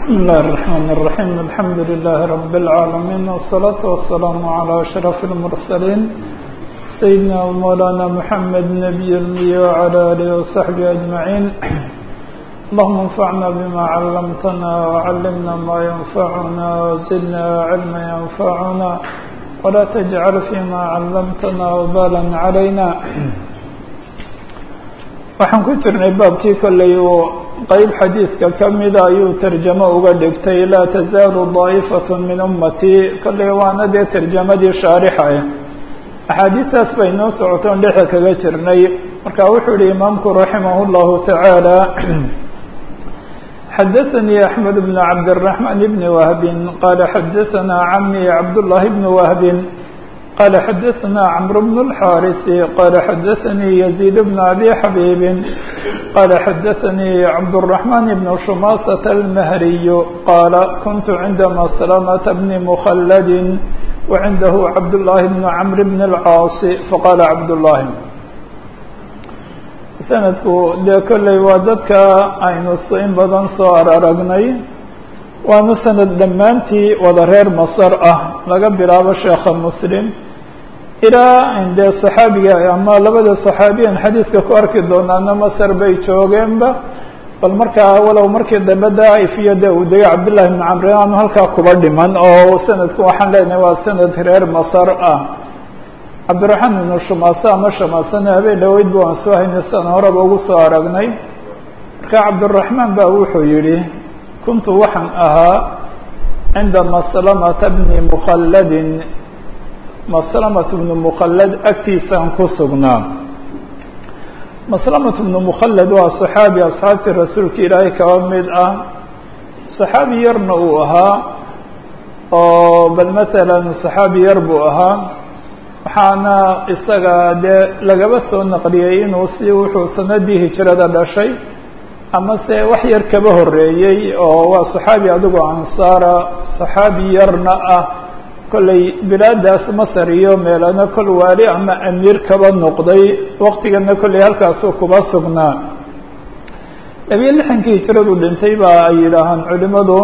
بسم الله الرحمن الرحيم الحمد لله رب العالمين والصلاة والسلام على أشرف المرسلين سيدنا ومولانا محمد نبي المية وعلى آله وصحبه أجمعين اللهم انفعنا بما علمتنا وعلمنا ما ينفعنا وزدنا علما ينفعنا ولا تجعل فيما علمتنا وبالا علينا waxaan ku jirnay baabkii kolley uu qeyb xadiidka ka mida ayuu tarjamo uga dhigtay laa tazaalu daa'ifat min ummatii kolley waana dee tarjamadii shaarixaya axaadiistaas bay noo socotoon dhexe kaga jirnay marka wuxuu yihi imaamku raximah اllahu tacaala xadaثanii axmed bn cabdالرaحman bn wahbi qala xadaثana cami cabdالlahi bn wahbi قال xdثna cمر بن الحاrث qال xdثnي يزيد بن أbي xبيب qال xdثnي cبدالرحمن بن شhماsة المهري qال كنت عند مسلمة بن مخلد وعnده cبداللahi بن cمر بن الcاaص fqال cبداللahi سندku dee kolley waa dadka aynu in badan soo araragnay waana sanad dhammaantii wada reer masr ah laga bilaabo sheekha mslim ilaa dee صaxaabiga ama labada صaxaabiyan xadiidka ku arki doonaana masr bay joogeenba bal markaa walow markii dambe daaif iyo de uu degay cabdالlahi بn camr aanu halkaa kuba dhiman oo sanadku waxaan leenahay waa sanad reer masr ah cabdiraحmaan ibnu shumaase ama shamaasena habeen dhaweyd ba waan soo haynay san horeba ugu soo aragnay marka cabdالرaحmaan ba wuxuu yihi kuntu waxaan ahaa cinda maslamata bni mukhalladin maslamat bnu mukhallad agtiisaan ku sugnaa maslamat bnu mukhallad waa saxaabi asxaabtii rasuulka ilaahay kaba mid ah saxaabi yarna uu ahaa oo bal masalan saxaabi yar buu ahaa waxaana isaga dee lagaba soo naqliyey inuu si wuxuu sanadii hijrada dhashay ama se wax yar kaba horeeyey oo waa saxaabi adigoo ansaara saxaabi yarna ah kollay bilaadaas masar iyo meelana kol waali ama amiir kaba noqday waqtigana kollay halkaasuu kuba sugnaa labiyo lixankii hijradu dhintay ba ay yidhaahaan culimadu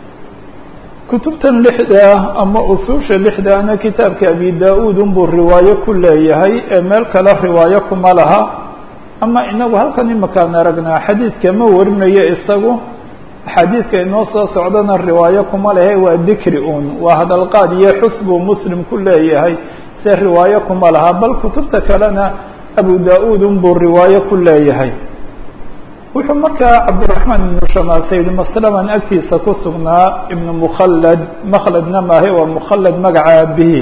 kutubtan lixda ama usuusha lixdaana kitaabka abi da-uud unbuu riwaayo ku leeyahay ee meel kale riwaayo kuma laha ama inagu halkan imakaan aragnaa xadiidka ma warinayo isagu axaadiidka inoo soo socdana riwaayo kuma lehe waa dikri un waa hadalqaad iyo xus buu muslim ku leeyahay se riwaayo kuma laha bal kutubta kalena abu da-uud unbuu riwaayo ku leeyahay wuxuu markaa cabdiraحmaan ibnu shamaase yihi maslaman agtiisa ku sugnaa ibnu mukhallad makhladna maahe waa mukhallad magaca abihi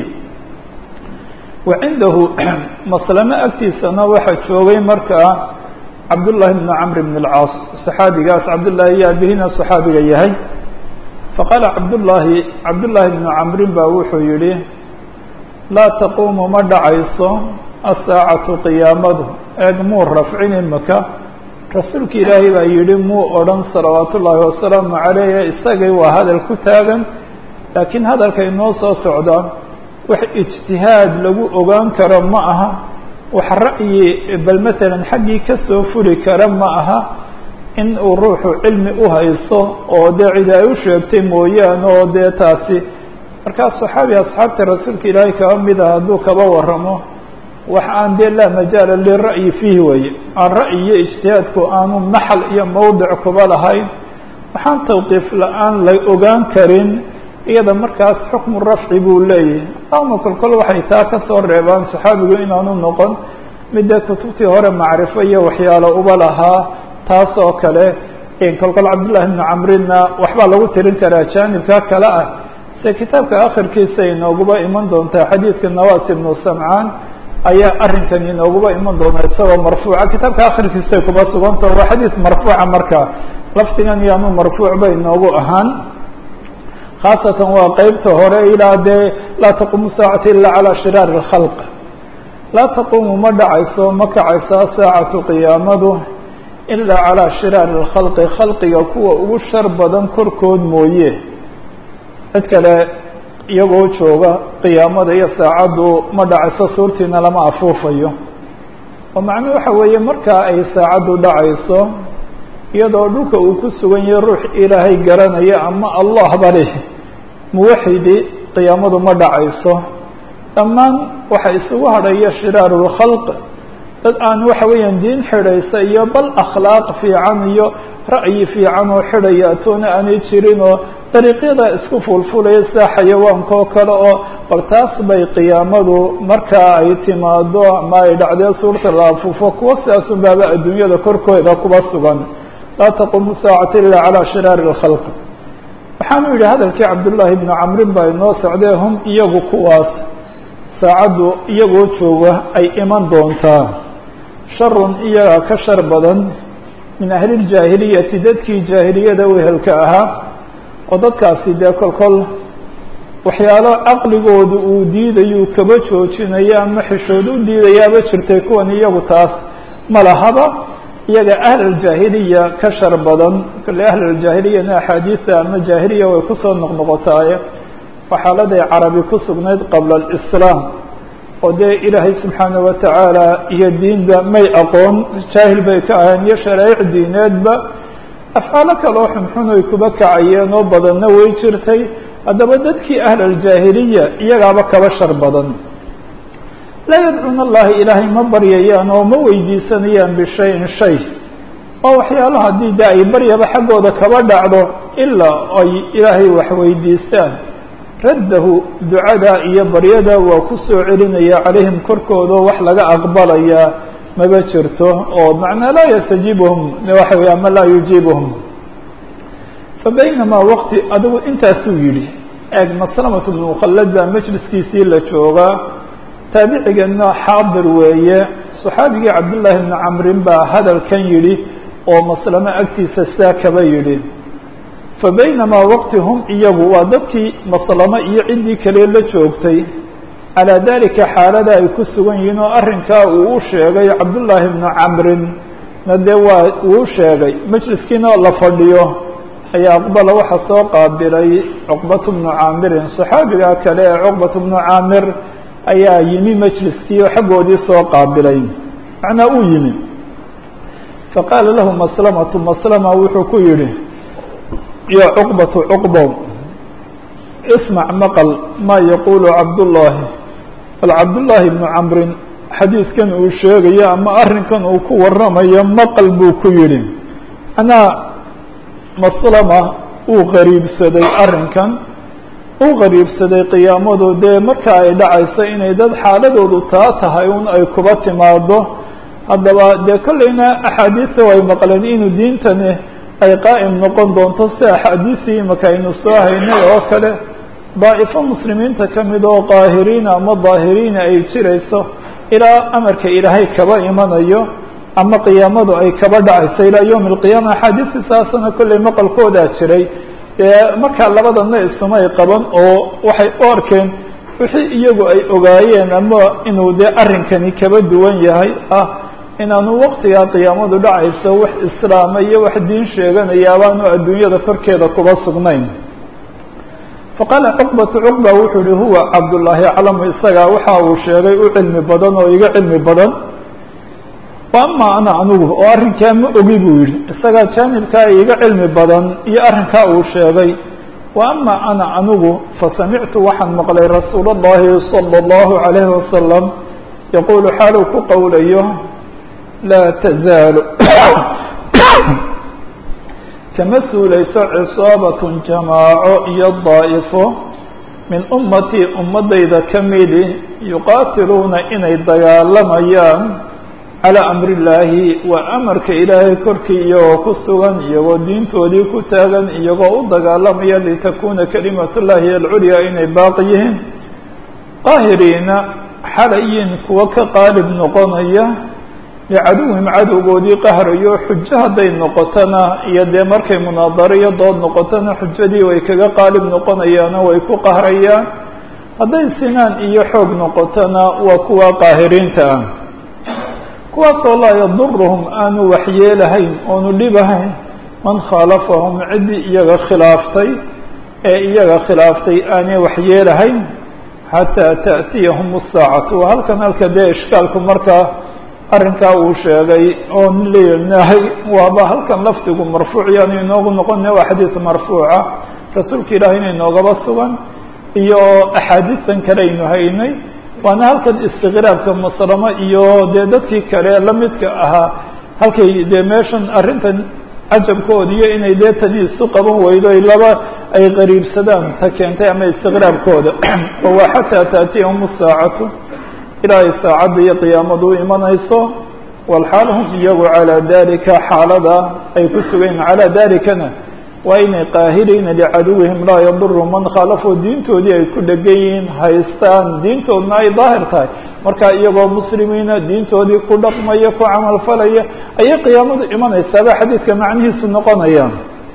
wacindahu maslamo agtiisana waxaa joogay markaa cabdullahi bnu camr bn اlcaas saxaabigaas cabdullahi iyo abihina saxaabiga yahay faqaala cabdullahi cabdullahi bnu camrin ba wuxuu yihi laa taquumu ma dhacayso asaacatu qiyaamadu eeg muu rafcin imaka rasuulka ilaahay baa yihi muu odhan salawaat ullaahi wasalaamu caleyh isagay waa hadal ku taagan laakiin hadalka inoo soo socda wax ijtihaad lagu ogaan karo ma aha wax ra'yi bal matalan xaggii kasoo furi kara ma aha in uu ruuxu cilmi u haysto oo dee cid ay u sheegtay mooyaane oo dee taasi markaa saxaabi asxaabta rasuulka ilaahay kaba mid ah hadduu kaba waramo wax aan dee laa majaala lira'yi fiihi weye aan ra'yi iyo ijtihaadku aanu maxal iyo mawdic kuba lahayn waxaan tawqiif la-aan la ogaan karin iyada markaas xukmu rafci buu leeyahay ama kolkol waxay taa kasoo reebaan saxaabigu inaanu noqon midda kutubtii hore macrifo iyo waxyaalo uba lahaa taas oo kale kolkol cabdullahi bnu camrinna waxbaa lagu tirin karaa jaanibka kale ah se kitaabka akhirkiisa inooguba iman doontaa xadiidka nawas ibnu samcaan ayaa arrinkan inooguba iman doona isagoo marfuuca kitaabka akhirkiisay kuba suganta waa xadiid marfuuca marka lafdigan iyaanu marfuuc ba inoogu ahaan khaasatan waa qeybta hore ilaa dee laa taquumu saacatu ila calaa shiraari اlkhalq laa taquumu ma dhacayso ma kacayso asaacatu qiyaamadu ilaa calaa shiraari اlkhalqi khalqiga kuwa ugu shar badan korkood mooye cid kale iyagoo jooga qiyaamada iyo saacaddu ma dhacayso suurtiina lama afuufayo oo macnuu waxa weeye markaa ay saacaddu dhacayso iyadoo dhulka uu ku sugan yahay ruux ilaahay garanaya ama allah bale muwaxidi qiyaamadu ma dhacayso dhammaan waxa isugu hadhaya shiraaru lkhalq dad aan waxa weeyaan diin xidhaysa iyo bal akhlaaq fiican iyo ra'yi fiican oo xidhaya atoona aanay jirin oo dariiqyada isku fulfulaya sida xayawaanka oo kale oo bal taas bay qiyaamadu markaa ay timaado ama ay dhacdee suurta la afufo kuwa sidaasun baaba adduunyada korkooda kuba sugan laa taqumu saacata ila calaa shiraari lkhalq waxaanu yidhi hadalkii cabdullaahi bnu camrin baa inoo socdee hum iyagu kuwaas saacaddu iyagoo jooga ay iman doontaa sharun iyaga ka shar badan min ahliljaahiliyati dadkii jaahiliyada wehelka ahaa oo dadkaasi dee kolkol waxyaalo caqligoodu uu diidayuu kaba joojinaya ama xishood u diidayaaba jirtay kuwan iyagu taas ma lahaba iyaga ahlaljaahiliya ka shar badan kale ahlaljaahiliyana axaadiida ama jaahiliya way kusoo noqnoqotaaye waa xaaladay carabi ku sugnayd qabla alislaam oo dee ilaahay subxaana watacaala iyo diinba may aqoon jaahil bay ka aheen iyo sharaa'ic diineedba afcaalo kaloo xunxun ay kuba kacayeen oo badanna way jirtay haddaba dadkii ahlaljaahiliya iyagaaba kaba shar badan laa yadcuuna allahi ilaahay ma baryayaan oo ma weydiisanayaan bishayin shay oo waxyaalo haddii de ay baryaba xaggooda kaba dhacdo ilaa ay ilaahay wax weydiistaan raddahu ducada iyo baryada waa ku soo celinaya calayhim korkooda wax laga aqbalayaa maba jirto oo macnaa laa yastajiibuhum waxa wey ama laa yujiibuhum fa baynamaa waqti adigu intaasuu yidhi eeg maslamatu bnu mukhallad baa majliskiisii la joogaa taabicigeedna xaadir weeye saxaabigii cabdullaahi bni camrin baa hadalkan yidhi oo maslamo agtiisa saa kaba yidhi fa baynamaa waqti hum iyagu waa dadkii maslamo iyo ciddii kale la joogtay calaa dalika xaalada ay ku sugan yihiin oo arrinkaa uu u sheegay cabdullaahi bnu camrin na dee waa uu u sheegay majliskiina la fadhiyo ayaa aqbala waxaa soo qaabilay cuqbatu bnu caamirin saxaabiga kale ee cuqbatu bnu caamir ayaa yimi majliskii oo xaggoodii soo qaabilay macnaa uu yimi faqaala lahu maslamatu maslama wuxuu ku yidhi ya cuqbatu cuqbow ismac maqal maa yaquulu cabdullaahi bal cabdullaahi bnu camrin xadiidkan uu sheegayo ama arrinkan uu ku waramayo maqal buu ku yidhi anaa maslama uu qariibsaday arrinkan u qariibsaday qiyaamadu dee marka ay dhacayso inay dad xaaladoodu taa tahay un ay kuba timaado haddaba dee kollayna axaadiista way maqleen inuu diintani ay qaa'im noqon doonto si axaadiistii imaka aynu soo haynay oo kale daa'ifo muslimiinta ka mid oo qaahiriina ama daahiriina ay jirayso ilaa amarka ilaahay kaba imanayo ama qiyaamadu ay kaba dhacayso ilaa yowmi alqiyaama axaadiistii saasana kollay maqalkoodaa jiray dee markaa labadana isumay qaban oo waxay u arkeen wixii iyagu ay ogaayeen ama inuu dee arrinkani kaba duwan yahay ah inaanu waqtigaa qiyaamadu dhacayso wax islaama iyo wax diin sheeganaya abaanu adduunyada korkeeda kuba sugnayn faqaala cuqbatu cuqba wuxuu yihi huwa cabdullaahi aclamu isagaa waxa uu sheegay u cilmi badan oo iga cilmi badan wa ama ana anigu oo arrinkaa ma ogi buu yihi isagaa jaanibkaa iga cilmi badan iyo arrinkaa uu sheegay wa ama ana anigu fasamictu waxaan maqlay rasuul اllahi salى اllahu عalayhi wasalam yaquulu xaaluu ku qowlayo laa tazaalu kama suulayso cisaabatun jamaaco iyo daa'ifo min ummatii ummadayda ka midi yuqaatiluuna inay dagaalamayaan calaa amri illaahi waa amarka ilaahay korkii iyagoo ku sugan iyagoo diintoodii ku taagan iyagoo u dagaalamaya litakuuna kalimat llahi alculyaa inay baaqi yihiin qaahiriina xalayin kuwa ka qaalib noqonaya licaduwihim cadowgoodii qahrayo xujo hadday noqotona iyo dee markay munaadaro iyo dood noqotona xujadii way kaga qaalib noqonayaano way ku qahrayaan hadday sinaan iyo xoog noqotona waa kuwa qaahiriinta ah kuwaasoo laa yaduruhum aanu waxyeelahayn oonu dhibahayn man khaalafahum ciddii iyaga khilaaftay ee iyaga khilaaftay aanay waxyeelahayn xataa ta'tiyahum asaacatu waa halkan halka dee ishkaalku markaa arrinkaa uu sheegay oo nin leeyahay waaba halkan lafdigu marfuuc yaanu inoogu noqona waa xadiis marfuuca rasuulka ilaahayna inoogaba sugan iyo axaadiistan kale aynu haynay waana halkan istiqraabka maslamo iyo dee dadkii kale lamidka ahaa halkay dee meeshan arrintan cajabkooda iyo inay dee tani isu qaban weydo ay laba ay qariibsadaan ta keentay ama istiqraabkooda oo waa xataa taatiyahum saacatu ilaa ay saacadda iyo qiyaamadu u imanayso walxaal hum iyagu calaa dalika xaalada ay ku sugayn calaa dalikana waa inay qaahiriina licaduwihim laa yaduru man khaalafuu diintoodii ay ku dhegan yihiin haystaan diintoodna ay daahir tahay marka iyagoo muslimiina diintoodii ku dhaqmaya ku camalfalaya ayay qiyaamadu imanaysaaba xadiidka macnihiisu noqonaya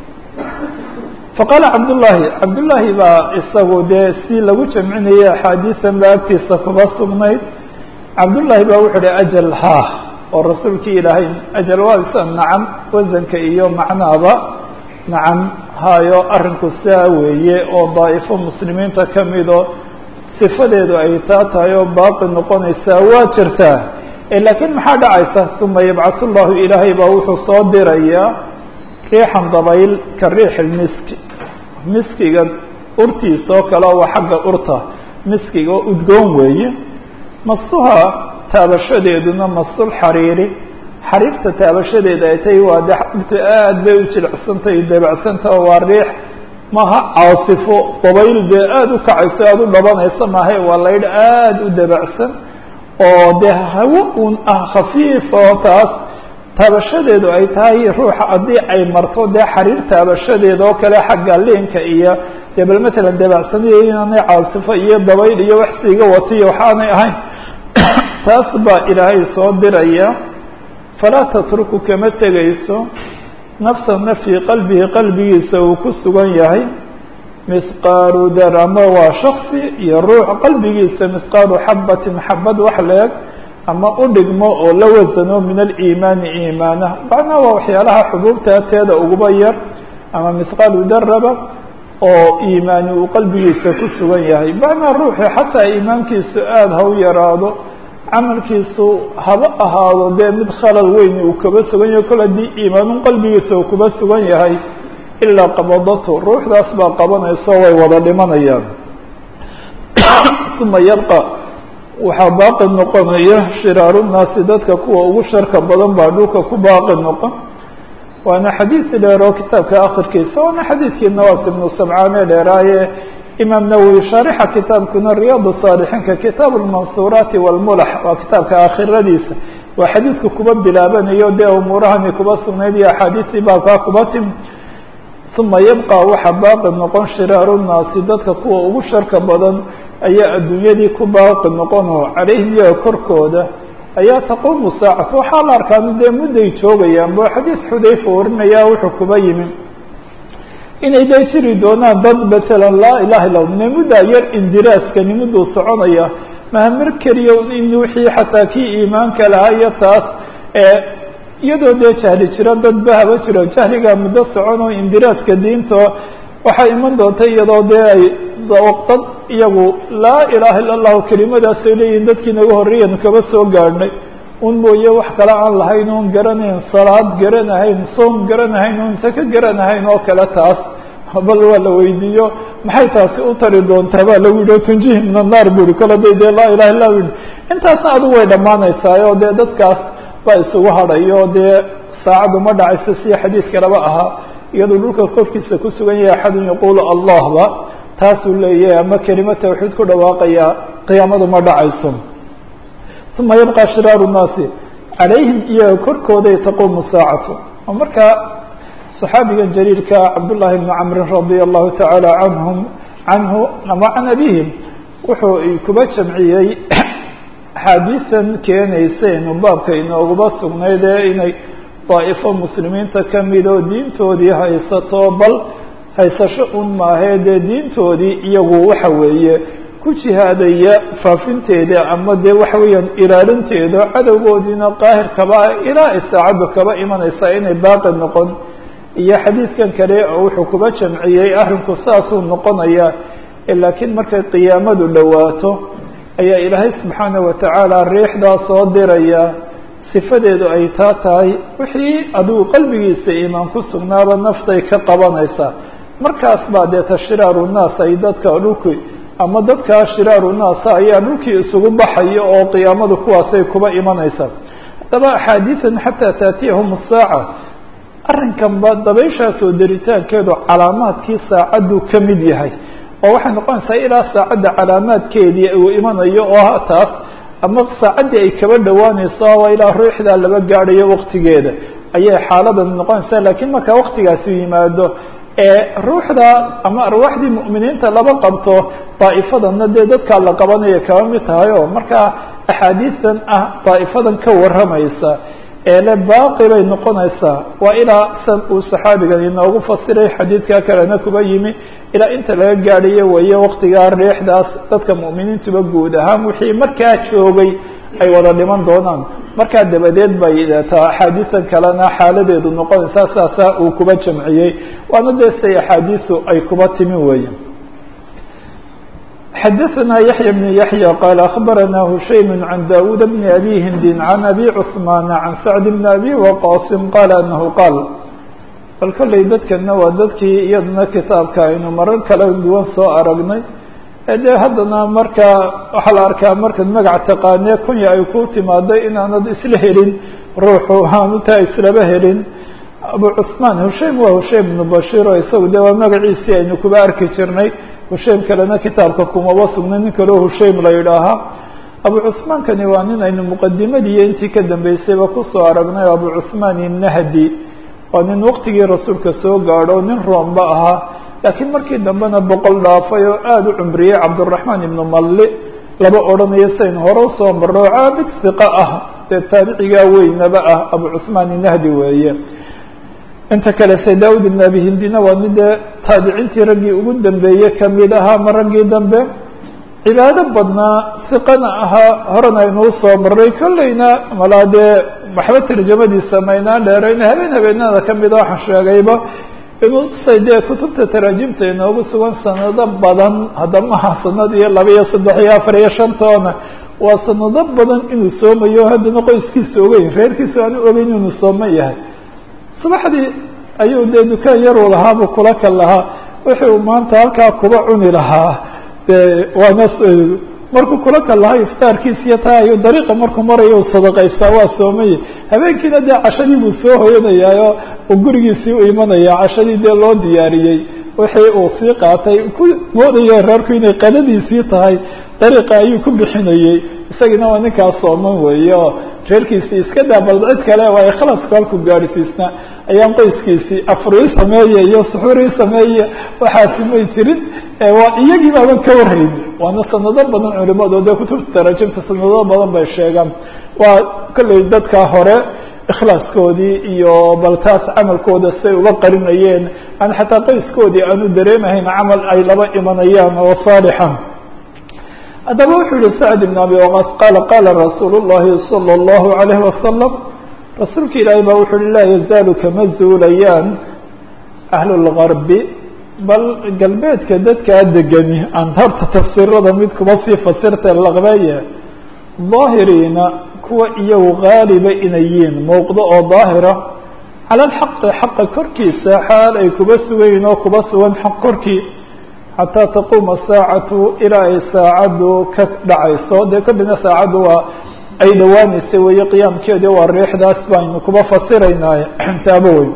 faqaala cabdullaahi cabdullaahi baa isagu dee si lagu jamcinayay axaadiisan ba agtiisa kuba sugnayd cabdullaahi baa wuxuu uhi ajal haa oo rasuulkii ilaahay ajal waa isa nacam wasanka iyo macnaaba nacam hayo arrinku saa weeye oo daa'ifo muslimiinta ka mido sifadeedu ay taa tahay oo baaqi noqonaysaa waa jirtaa laakiin maxaa dhacaysa uma yabcat llahu ilaahay baa wuxuu soo dirayaa riixan dabayl ka riix miski miskiga urtiisa oo kale waa xagga urta miskiga oo udgoon weeye masuha taabashadeeduna masul xariiri xariirta taabashadeeda ay tahay waa de urtu aad bay u jilicsantay dabacsanta waa riix maha caasifo dabayl dee aada u kacayso aada u dhabanaysa maahay waa laydh aada u dabacsan oo dee hawo un ah khafiif oo taas taabashadeedu ay tahay ruuxa haddii ay marto dee xariir taabashadeeda oo kale xagga liinka iyo dee bal matalan dabacsaniyo inaanay caasifo iyo dabayl iyo wax siiga watiyo waxaanay ahayn taas baa ilaahay soo diraya falaa tatruku kama tegayso nafsana fii qalbihi qalbigiisa uu ku sugan yahay misqaalu dar ama waa shaksi iyo ruux qalbigiisa misqaalu xabatin xabad wax leeg ama u dhigmo oo la wasano min aliimaani iimaana macnaa waa waxyaalaha xubuubta teeda uguba yar ama misqaalu daraba oo iimaani uu qalbigiisa ku sugan yahay macnaa ruuxi xataa iimaankiisu aada ha u yaraado camalkiisu haba ahaado dee mid khalal weyn uu kaba sugan yahay kol haddii iimaanun qalbigiisa uu kuba sugan yahay ilaa qabadatu ruuxdaas baa qabanayso way wada dhimanayaan uma yabqa waxaa baaqi noqonaya shiraaru nnaasi dadka kuwa ugu sharka badan baa dhulka ku baaqi noqon waana xadiid dheer oo kitaabka akhirkiisa waana xadiidkii nawaas ibnu samcaane dheeraaye imaam nawowi shaarixa kitaabkuna riyaad saalixiinka kitaab lmansuuraati walmulax waa kitaabka aakhiradiisa waa xadiidka kuba bilaabanayo dee umuurahani kuba sugnayd iyo axaadiistii baabkaa kuba timi uma yabqa waxa baaqi noqon shiraaru nnaasi dadka kuwa ugu sharka badan ayaa adduunyadii ku baaqi noqonoo calayhim iyaga korkooda ayaa taquumu saacatu waxaa la arkaan dee mudday joogayaan bo xadiis xudayfa warinaya wuxuu kuba yimi inay dee jiri doonaan dad masalan laa ilaha illa ne muddaa yar indiraaskani mudduu soconaya mahamir keliya in wixii xataa kii iimaanka lahaa iyo taas iyadoo dee jahli jiro dad bahaba jiro jahligaa muddo socon oo indiraaska diinta waxaa iman doonta iyadoo dee ay dad iyagu laa ilaha illa allahu kelimadaasay leeyihin dadkii naga horreeyanu kaba soo gaadhnay un mooye wax kale aan lahayn oon garanayn salaad garanahayn soom garanahayn oon saka garanahayn oo kale taas bal waa la weydiiyo maxay taasi u tari doontaa baa lagu yihi tunjihi min annaar bu ihi kole day dee laa ilaha illa yihi intaasna adigu way dhammaanaysaayoo dee dadkaas baa isugu hadhayo dee saacaddu ma dhacayso si xadiis kaleba ahaa iyadoo dhulka korkiisa ku sugan yahay axadun yaquulu allahba taasuu leeyahay ama kelima tawxiid ku dhawaaqaya qiyaamadu ma dhacayso uma yabqa shiraaru nnaasi calayhim iyaga korkooday taquumu saacatu oo markaa صaxaabigan jaliilka cabdullahi bni camrin radia allahu tacaala canhum canhu ama can abihim wuxuu kuba jamciyey axaadiisan keenaysa inu baabka inooguba sugnayd ee inay daa'ifo muslimiinta kamid oo diintoodii haysato bal haysasho un maahee dee diintoodii iyagu waxa weeye ku jihaadaya faafinteeda ama dee waxa weeyaan ilaalinteeda cadowgoodiina qaahir kaba ilaa ay saacaddu kaba imanaysaa inay baaqi noqon iyo xadiidkan kale oo wuxuu kuba jamciyey arrinku saasuu noqonaya laakiin markay qiyaamadu dhowaato ayaa ilaahay subxaana watacaala riixdaa soo diraya sifadeedu ay taa tahay wixii adigu qalbigiisa iimaan ku sugnaaba naftay ka qabanaysaa markaas baa dee ta shiraaru naas ay dadka dhulki ama dadkaa shiraaru naasa ayaa dhulkii isugu baxaya oo qiyaamadu kuwaasay kuba imanaysaa haddaba axaadiidan xataa taatiyahum asaaca arrinkanba dabayshaasoo daritaankeedu calaamaadkii saacaddu ka mid yahay oo waxay noqonaysaa ilaa saacadda calaamaadkeedii uu imanayo oo ha taas ama saacaddii ay kaba dhowaanayso waa ilaa ruuxdaa laba gaadhayo waktigeeda ayay xaaladan noqonaysaa laakiin marka waktigaasi yimaado ee ruuxda ama arwaaxdii mu'miniinta laba qabto daa'ifadanna dee dadkaa la qabanaya kaba mid tahay oo markaa axaadiistan ah daa'ifadan ka warramaysa eele baaqi bay noqonaysaa waa ilaa san uu saxaabigan inoogu fasiray xadiidkaa kalena kuba yimi ilaa inta laga gaadhayo weeye waktigaa riixdaas dadka mu'miniintuba guud ahaan wixii markaa joogay ay wada dhiman doonaan markaa dabadeed bay taa axaadiisan kalena xaaladeedu noqonaysaa saasaa uu kuba jamciyey waana dee siday axaadiisu ay kuba timi weeye xadaثna yaحyى بن yaحyى qال أخbarana hushaym عan dawud bn abi hindi عan abi cثman عan sacd bn abi waqasim qala anahu qaal bal kolley dadkana waa dadkii iyadana kitaabka aynu marar kala duwan soo aragnay de haddana marka waxaa la arkaa markaad magac taqaanee kunya ay ku timaado inaanad isla helin ruuxu hanutaa islaba helin abu cثman hushaym waa hushaym bnu bashir oo isagu de waa magaciisii aynu kuba arki jirnay hushaym kalena kitaabka kumaba sugnay nin kaleo hushaym la yidhaahaa abu cثmaankani waa nin aynu muqadimadiiyo intii ka dambeysayba kusoo aragnay abu cثmaan innahdi waa nin waktigii rasuulka soo gaadho nin roomba ahaa laakiin markii dambena boqol dhaafay oo aada u cumriyey cabdالرaحmaan ibnu malli laba odhanayo sayn hore usoo maro caabid siqa ah dee taabicigaa weynaba ah abu cثmaan innahdi weeye inta kale se daud ibn abi hindina waa nin dee taabiciintii raggii ugu dambeeye kamid ahaa ma raggii dambe cibaado badnaa siqana ahaa horena aynuu soo maray kolleyna malaa dee waxba tarjamadiisa maynaan dheerayna habeen habeenada kamida waxaan sheegayba inuu say dee kutubta taraajimta inoogu sugan sanado badan haddamaha sanad iyo laba iyo saddex iyo afar iyo shantoona waa sanado badan inuu soomayo haddana qoyskiisa ogeyn reerkiisa aanu ogeyn inuu sooma yahay subaxdii ayuu dee dukaan yaruu lahaabuu kula kal lahaa wuxuu maanta halkaa kuba cuni lahaa de waana markuu kula kal lahaa iftaarkiisiyo taa ayuu dariiqa markuu marayo u sadaqaystaa waa soomaya habeenkiina dee cashadii buu soo hoyanayaayo uu gurigiisii u imanaya cashadii dee loo diyaariyey wixii uu sii qaatay ku moodaya reerku inay qadadiisii tahay dariiqa ayuu ku bixinayey isagiina waa ninkaas sooman weeye oo reerkiisii iska daa bal cid kale waa ikhlaska halku gaadhsiisna ayaan qoyskiisii afurii sameeye iyo suxurii sameeye waxaasi may jirin waa iyagii baaban ka warrayni waana sanado badan culimadu dee kutubta taraajimta sanado badan bay sheegaan waa kolley dadka hore ikhlaaskoodii iyo bal taas camalkooda say uga qarinayeen aan xataa qoyskoodii aanu dareemahayn camal ay laba imanayaan oo saalixa haddaba wuxuu yihi sacd ibn abi waqaas qaala qaala rasuul الlahi salى الlahu عalayhi wasalam rasuulka ilaahay baa wuxu uhi laa yazaalu kama zuulayaan ahlu اlgarbi bal galbeedka dadkaa degani aan horta tafsiirada mid kuma sii fasirta laqbeeye daahiriina kuwa iyagu gaaliba inay yiin muuqdo oo daahira cala alxaqi xaqa korkiisa xaal ay kuba sugayiin oo kuba sugan xaq korkii xataa taquuma saacatu ilaa ay saacaddu ka dhacayso dee kadibna saacaddu waa ay dhowaanaysa weeye qiyaamkeedi waa riixdaas baynu kuba fasiraynaaye taabo weyn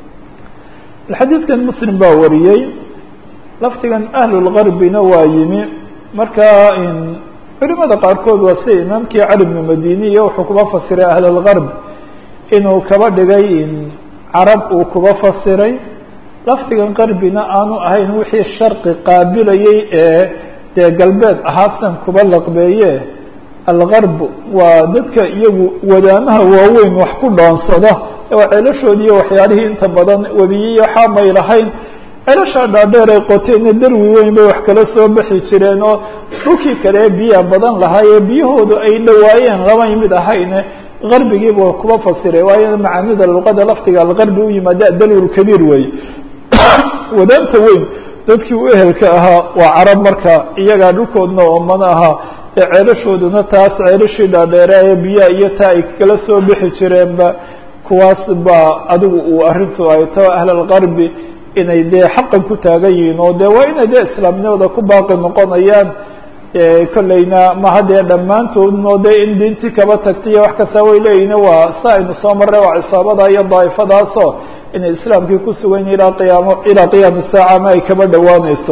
xadiidkan muslim baa wariyey lafdigan ahlulgarbina waa yimi marka culimada qaarkood waa sida imaamkii cali bnu madiniya wuxuu kuba fasiray ahlulgarb inuu kaba dhigay carab uu kuba fasiray lafdigan qarbina aanu ahayn wixii sharqi qaabilayey ee dee galbeed ahaasan kuba laqbeeye algarb waa dadka iyagu wadaamaha waaweyn wax ku dhoonsada waa ceelashoodi iyo waxyaalihii inta badan webiyiyo xaamay lahayn ceelashaa dhaadheer ay qoteena darwi weyn bay wax kala soo bixi jireen oo dhulkii kale biya badan lahaayee biyahoodu ay dhawaayeen lamay mid ahayne garbigiibu kuba fasiray waayo macaanida luqada lafdiga algarbi u yimaada dalwul kabiir wey wadaanta weyn dadkii u ehelka ahaa waa carab marka iyagaa dhulkoodna oomana ahaa dee ceelashooduna taas ceelashii dhaadheeraaye biyaha iyo taa ay kala soo bixi jireenba kuwaas baa adigu uu arrintu ay tao ahlalgarbi inay dee xaqan ku taagan yihiin oo dee waa inay dee islaamnimada ku baaqi noqonayaan kolleyna maha dee dhammaantoodno dee in diintii kaba tagtay iyo wax kasta way leeyihin waa sa aynu soo marray waa cisaabada iyo daa'ifadaasoo inay islaamkii ku sugan yihin ilaa qiyaamo ilaa qiyaami saaca ama ay kaba dhowaaneyso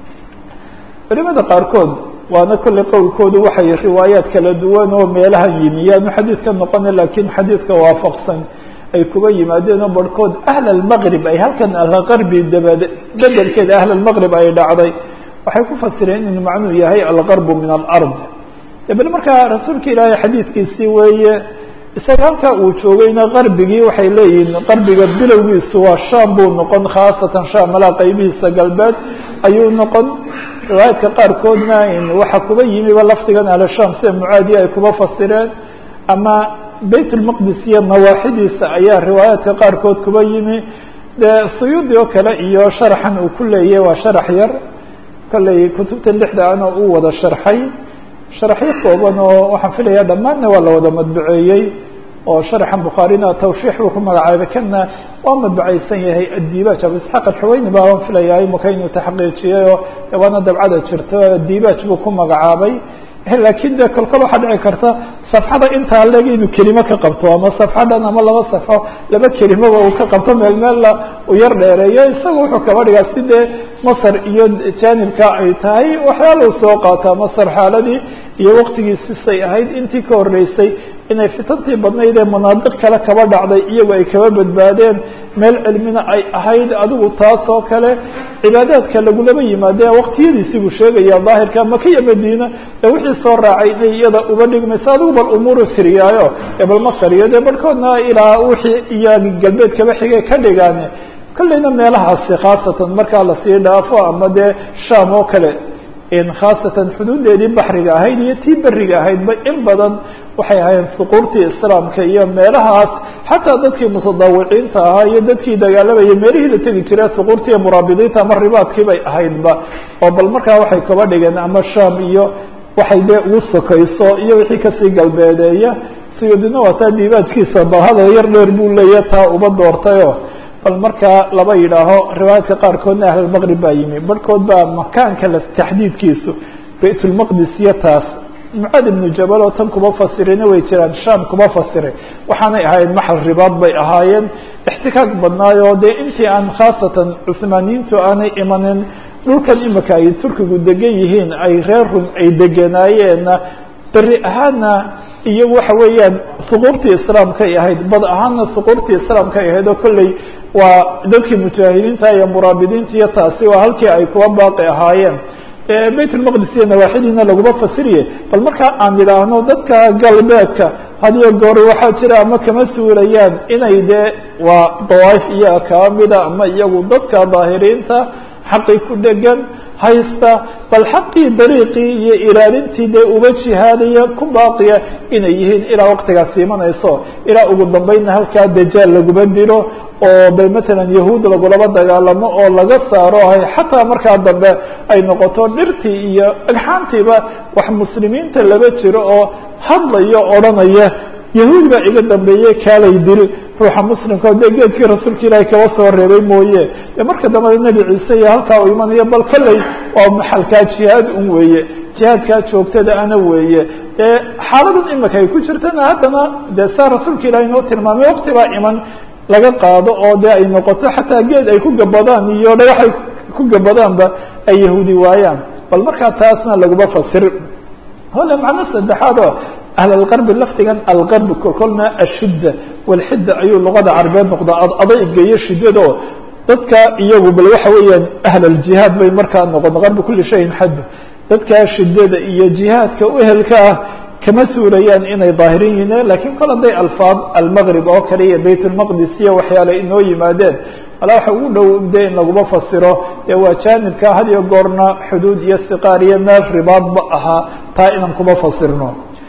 culimada qaarkood waana kolley qowlkoodu waxay riwaayaad kala duwan oo meelahan yimi yaanu xadiidka noqona lakiin xadiidka waafaqsan ay kuba yimaadeen oo barhkood ahl almaqrib ay halkan algarbi dabad bedelkeeda ahl almaqrib ay dhacday waxay ku fasireen inuu macnuu yahay algarbu min alard bal markaa rasuulka ilaahay xadiidkiisii weeye isaga halkaa uu joogayna qarbigii waxay leeyihiin qarbiga bilowgiisu waa sham buu noqon khaasatan sham malaa qeybihiisa galbeed ayuu noqon riwaayaadka qaarkoodna waxa kuba yimiba lafdigan alsham sida mucaadiya ay kuba fasireen ama bayt lmaqdis iyo nawaaxidiisa ayaa riwaayaadka qaarkood kuba yimi dee suyuudi oo kale iyo sharaxan uu ku leeyahy waa sharax yar kolley kutubta lixda ana uu wada sharxay sharaxyo kooban oo waxaan filaya dhammaanna waa la wada madbaceeyey oo sharaxan bukhaarina tawshiix buu ku magacaabay kana waa madbacaysan yahay addibaaj abu isxaaq alxaweyni baa waan filayaa imaka inuu taxqiijiyey oo waana dabcada jirto addibaaj buu ku magacaabay laakiin de kolkol waxaa dhici karta safxada intaa leeg inuu kelimo ka qabto ama safxadhan ama laba safxo laba kelimoba uu ka qabto meel meella uu yar dheereeyo isaga wuxuu kaba dhigaa si dee masar iyo jaanibka ay tahay waxyaala u soo qaataa masar xaaladii iyo waktigiisisay ahayd intii ka horreysay inay fitantii badnayd ee manaadiq kale kaba dhacday iyagu ay kaba badbaadeen meel cilmina ay ahayd adigu taas oo kale cibaadaadka lagulaba yimaadee waqtiyadiisii buu sheegaya daahirka maka iyo madiina ee wixii soo raacay inay iyada uba dhigmayso adigu bal umuuru tiriyaayo ee bal masar iyo dee barhkoodna ilaa wixii iyo galbeed kaba xigay ka dhigaane kolleyna meelahaasi khaasatan markaa lasii dhaafo ama dee sham oo kale khaasatan xuduudeedii baxriga ahayd iyo tii beriga ahaydba in badan waxay ahaayeen suquurtii islaamka iyo meelahaas xataa dadkii mutadawiciinta ahaa iyo dadkii dagaalamaya meelihii la tegi jire suquurtii muraabidiinta ama ribaadkii bay ahaydba oo bal markaa waxay kaba dhigeen ama sham iyo waxay dee ugu sokayso iyo wixii kasii galbeedeeya siyudina waa taa diibaajkiisa bahada yar dheer buu leeya taa uba doortayo bal markaa laba yidhaaho riwaayaadka qaarkoodna ahlalmaqrib baa yimi barhkood baa makaanka la taxdiidkiisu baytulmaqdis iyo taas mucaad ibnu jabal oo tan kuma fasirina way jiraan sham kuma fasiray waxaanay ahaayeen maxal ribaad bay ahaayeen ixtikaak badnaayoo dee intii aan khaasatan cuhmaaniyiintu aanay imanin dhulkan imika ay turkigu degan yihiin ay reer rum ay degenaayeenna beri ahaana iyo waxa weeyaan suquurtii islaamkay ahayd bad ahaanna suquurtii islaamkay ahayd oo kolley waa dadkii mujaahidiinta iyo muraabidiinta iyo taasi waa halkii ay kuwa baaqi ahaayeen bayt lmaqdis iyo nawaaxidiina laguma fasiriye bal markaa aan idhaahno dadka galbeedka hadiyo goor waxaa jira ama kama suurayaan inay dee waa dawaaif iyaga kaba mida ama iyagu dadka daahiriinta xaqi ku dhegan haysta bal xaqii dariiqii iyo ilaalintii dee uba jihaadaya ku baaqiya inay yihiin ilaa waqtigaas imanayso ilaa ugu dambeynna halkaa dajaal laguma dilo oo bay matalan yahuud lagulaba dagaalamo oo laga saaro hay xataa markaa dambe ay noqoto dhirtii iyo agxaantiiba wax muslimiinta laba jiro oo hadlayo odhanaya yahuud baa iga dambeeye kaalay dil ruuxa muslimka o dee geedkii rasuulka ilaahay kaba soo reebay mooye dee marka dambena nebi ciise iyo halkaa uu imanayo bal kolley waa maxalkaa jihaad un weeye jihaadkaa joogtada ana weeye ee xaaladan imika ay ku jirtana haddana dee saa rasuulka ilahay inoo tilmaamay waqti baa iman laga qaado oo dee ay noqoto xataa geed ay ku gabadaan iyo dhagax ay ku gabadaanba ay yahuudi waayaan bal markaa taasna laguma fasir hole macno saddexaad oo ahl alqarbi lafdigan alqarbi kolkolna ashidda walxidda ayuu luqada carabeed noqdaa adayga iyo shiddado dadka iyagu bal waxa weeyaan ahl aljihaad bay markaa noqon qarbi kuli shayin xaddu dadkaa shiddada iyo jihaadka uhelka ah kama suurayaan inay daahirin yihiin lakiin kol hadday alfaad almaqrib oo kale iyo bayt lmaqdis iyo waxyaale inoo yimaadeen walaa waxa ugu dhow de in laguma fasiro dee waa jaanibka had iyo goorna xuduud iyo siqaar iyo meel ribaadba ahaa taa inaan kuma fasirno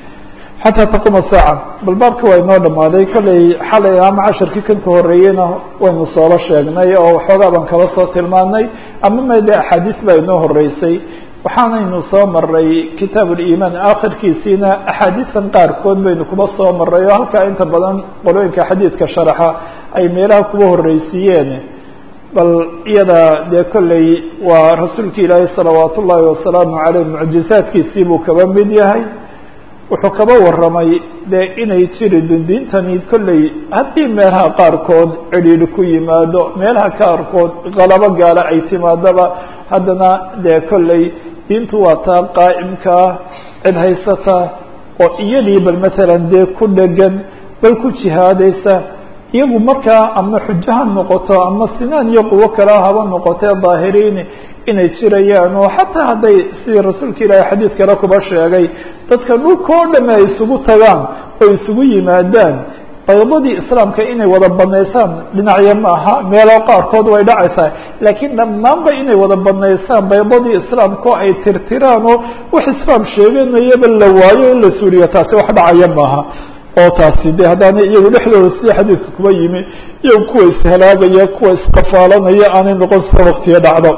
xataa taquma saaca bal baabka waa inoo dhamaaday kolley xalay ama casharkii kan ka horeeyeyna waynu sooba sheegnay oo waxoogaa baan kaba soo tilmaanay ama ma de axaadiis baa inoo horeysay waxaanaynu soo maray kitaab ulimaan aakhirkiisiina axaadiistan qaarkood baynu kuba soo maray oo halkaa inta badan qolooyinka xadiidka sharaxa ay meelaha kuba horreysiiyeen bal iyada dee kolley waa rasuulki ilaahi salawaat ullaahi wasalaamu caleyh mucjizaadkiisii buu kaba mid yahay wuxuu kaba warramay dee inay jiri dundiintani kolley haddii meelaha qaarkood cidhiidhi ku yimaado meelaha qaarkood qalabo gaala ay timaadaba haddana dee kolley diintu waa taa qaa'imkaa cid haysata oo iyadii bal matalan dee ku dhegan bal ku jihaadaysa iyagu markaa ama xujo ha noqoto ama sinaan iyo quwo kale haba noqotee daahiriini inay jirayaan oo xataa hadday sidii rasuulka ilaahay xadiid kale kuba sheegay dadka dhulka oo dhame ay isugu tagaan oo isugu yimaadaan baydadii islaamka inay wada banaysaan dhinacyo ma aha meelo qaarkood way dhacaysaa laakiin dhammaanba inay wada banaysaan baydadii islaamkao ay tirtiraan oo wax islaam sheeganayaba la waayo in la suuriyo taasi wax dhacaya maaha oo taasi de haddaana iyagu dhexdooda sida xadiidka kuba yimi iyagu kuwa ishalaagaya kuwa isqafaalanaya aanay noqon sida waktiga dhacdo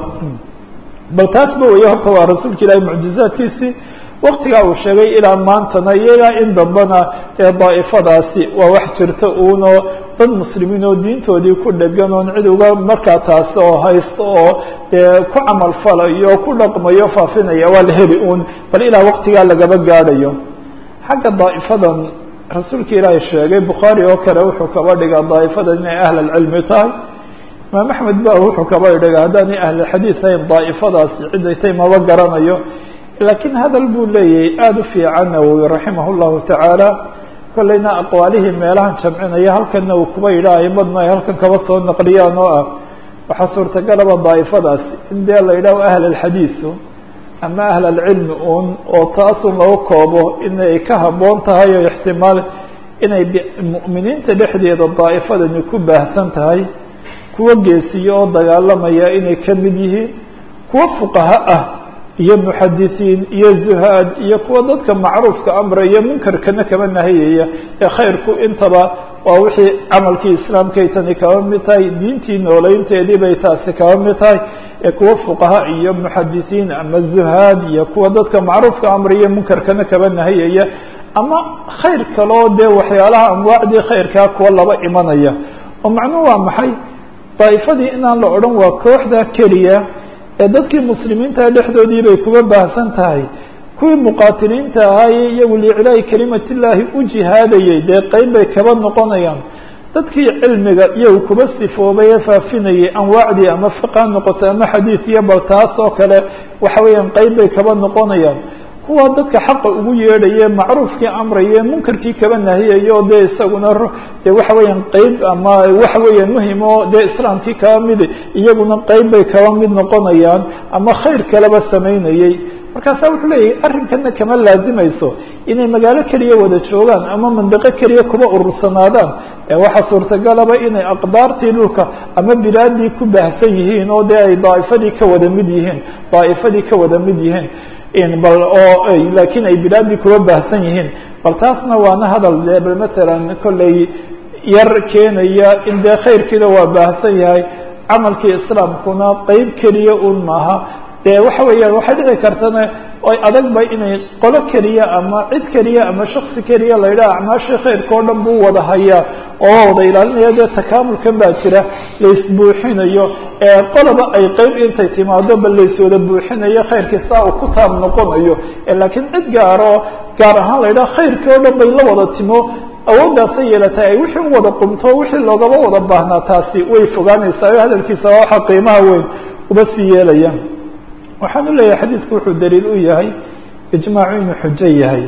bal taasba weeye horta waa rasuulka ilaahi mucjizaadkiisii waktigaa uu sheegay ilaa maantana iyo ilaa in dambana ee daa'ifadaasi waa wax jirta uuno dad muslimiin oo diintoodii ku dhegan oon cid uga markaa taasi oo haysto oo dee ku camal falayo oo ku dhaqmayo faafinaya waa la heli uun bal ilaa waktigaa lagaba gaadhayo xagga daa'ifadan rasuulka ilaahay sheegay bukhaari oo kale wuxuu kaba dhigaa daa'ifadan inay ahl alcilmi tahay imaam axmed ba wuxuu kaba dhiga haddaanay ahlulxadiid ahayn daa'ifadaasi ciday tay maba garanayo laakiin hadal buu leeyahay aada u fiican nawowi raximah llahu tacaala kolleyna aqwaalihii meelahan jamcinaya halkanna uu kuba yidhaah aimadna ay halkan kaba soo naqliyaan oo ah waxaa suurtagalaba daa'ifadaasi in dee la yidhaho ahl alxadiidu ama ahl alcilmi un oo taasun lagu koobo inay ka habboon tahay oo ixtimaal inay mu'miniinta dhexdeeda daa'ifadani ku baahsan tahay kuwa geesiyo oo dagaalamaya inay ka mid yihiin kuwa fuqaha ah iyo muxadisiin iyo zuhaad iyo kuwa dadka macruufka amraya munkarkana kaba nahayaya ee khayrku intaba waa wixii camalkii islaamkay tani kaba mid tahay diintii nooleynteedii bay taasi kaba mid tahay ee kuwa fuqaha iyo muxadisiin ama zuhaad iyo kuwa dadka macruufka amraya munkarkana kaba nahayaya ama khayr kaloo dee waxyaalaha amwaacdii khayrkaa kuwa laba imanaya oo macnuhu waa maxay daa'ifadii inaan la odhan waa kooxda keliya ee dadkii muslimiinta dhexdoodii bay kuga baahsan tahay kuwii muqaatiliinta ahaaye iyagu liiclaahi kelimatillaahi u jihaadayay dee qeyb bay kaba noqonayaan dadkii cilmiga iyagu kuba sifoobay ee faafinayay anwaacdii ama fiqa noqoto ama xadiid iyo bal taas oo kale waxa weeyaan qeyb bay kaba noqonayaan kuwa dadka xaqa ugu yeedhaye macruufkii amraye munkarkii kaba nahiyayo dee isaguna de waxa weeyaan qeyb ama waxa weeyaan muhim oo dee islaamkii kaba mid iyaguna qeyb bay kaba mid noqonayaan ama khayr kaleba samaynayey markaasa wuxuu leeyahay arrinkana kama laazimayso inay magaalo keliya wada joogaan ama mandiqo keliya kuba urursanaadaan ee waxaa suurtagalaba inay aqdaartii dhulka ama bilaadii ku baahsan yihiin oo dee ay daa'ifadii ka wada mid yihiin daa'ifadii ka wada mid yihiin bal oo laakiin ay bilaadii kuba baahsan yihiin bal taasna waana hadal dee bal matalan kolley yar keenaya in dee khayrkiina waa baahsan yahay camalkii islaamkuna qeyb keliya un maaha dee waxa weeyaan waxay dhici kartana ay adagba inay qolo keliya ama cid keliya ama shaksi keliya la yidhaha acmaashii khayrka o dhan buu wada hayaa oo wada ilaalinaya dee takaamulkan baa jira laisbuuxinayo ee qoloba ay qeyb intay timaado bal laiswada buuxinayo khayrkii saa uu ku taab noqonayo laakiin cid gaaro gaar ahaan la yidhaha khayrkii o dhan bay la wada timo awooddaasay yeelatay ay wixii u wada qumto wixii loogaba wada baahnaa taasi way fogaanaysaa o hadalkiisa waa waxa qiimaha weyn uba sii yeelaya waxaan u leeyahay xadiidku wuxuu daliil u yahay ijmaacu inuu xujo yahay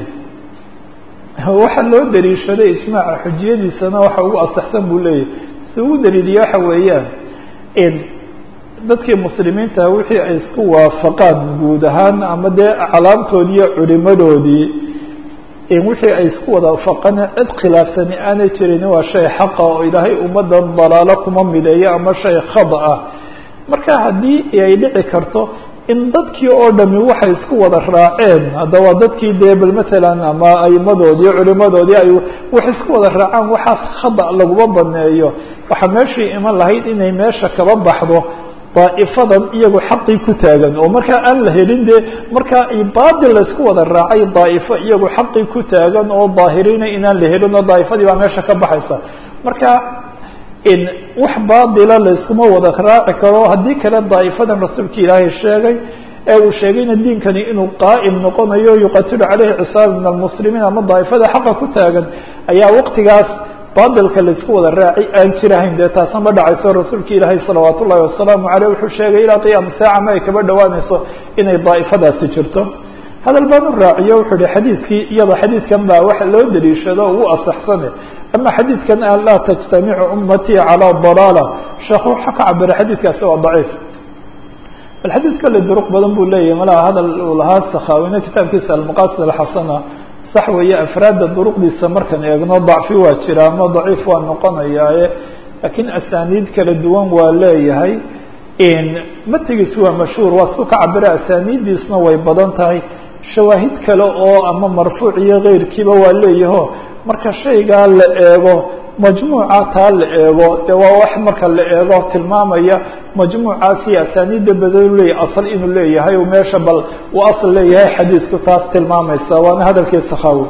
waxaa loo daliishaday ijmaaca xujiyadiisana waxa ugu asaxsan buu leeyahay si ugu daliiliya waxa weeyaan in dadkii muslimiinta wixii ay isku waafaqaan guud ahaan ama dee aclaamtoodii iyo culimadoodii in wixii ay isku wada waafaqaan cid khilaafsani aanay jirin waa shay xaqa oo ilaahay ummaddan dalaalo kuma mideeyo ama shay khada ah marka haddii ay dhici karto in dadkii oo dhami waxay isku wada raaceen hadda waa dadkii dee bal matalan ama aimadoodii culimadoodii ay wax isku wada raacaan waxaas khada laguma baneeyo waxaa meeshii iman lahayd inay meesha kaba baxdo daa'ifadan iyagu xaqii ku taagan oo markaa aan la helin dee markaa baadil laysku wada raacay daa'ifo iyagu xaqii ku taagan oo daahiriina inaan la helin oo daa'ifadii baa meesha ka baxaysa marka wax baadila layskuma wada raaci karo haddii kale daa'ifadan rasuulka ilaahay sheegay ee uu sheegayna diinkani inuu qaa'im noqonayo yuqatilu caleyhi cisaab min almuslimiin ama daa'ifada xaqa ku taagan ayaa waqtigaas baadilka laysku wada raaci aan jirahayn dee taasna ma dhacayso rasuulka ilaahay salawaat ullahi wasalaamu caleyh wuxuu sheegay ilaa qiyaama saaca ma ay kaba dhowaanayso inay daa'ifadaasi jirto hadal baan u raaciyo wuxuu ihi xadiidkii iyada xadiidkan baa waxa loo daliishado ugu asaxsane ama xadiidkan an laa tajtamicu ummatii calaa dalaala sheekhu waxa ka cabira xadiidkaasi waa daciif bal xadiid kale duruq badan buu leeyahay malaha hadal uu lahaa sakhaawine kitaabkiisa almaqasid alxasana sax weeye afraadda duruqdiisa markaan eegno dacfi waa jira ama daciif waa noqonayaaye laakiin asaaniid kala duwan waa leeyahay matigiis waa mashhuur waa su ka cabira asaaniiddiisna way badan tahay shawaahid kale oo ama marfuuc iyo keyrkiiba waa leeyaho marka shaygaa la eego majmuuca taa la eego dee waa wax marka la eego tilmaamaya majmuucaasi asaaniidda badan leeyahy asal inuu leeyahay meesha bal uu asal leeyahay xadiidku taas tilmaamaysa waana hadalkii sakhawi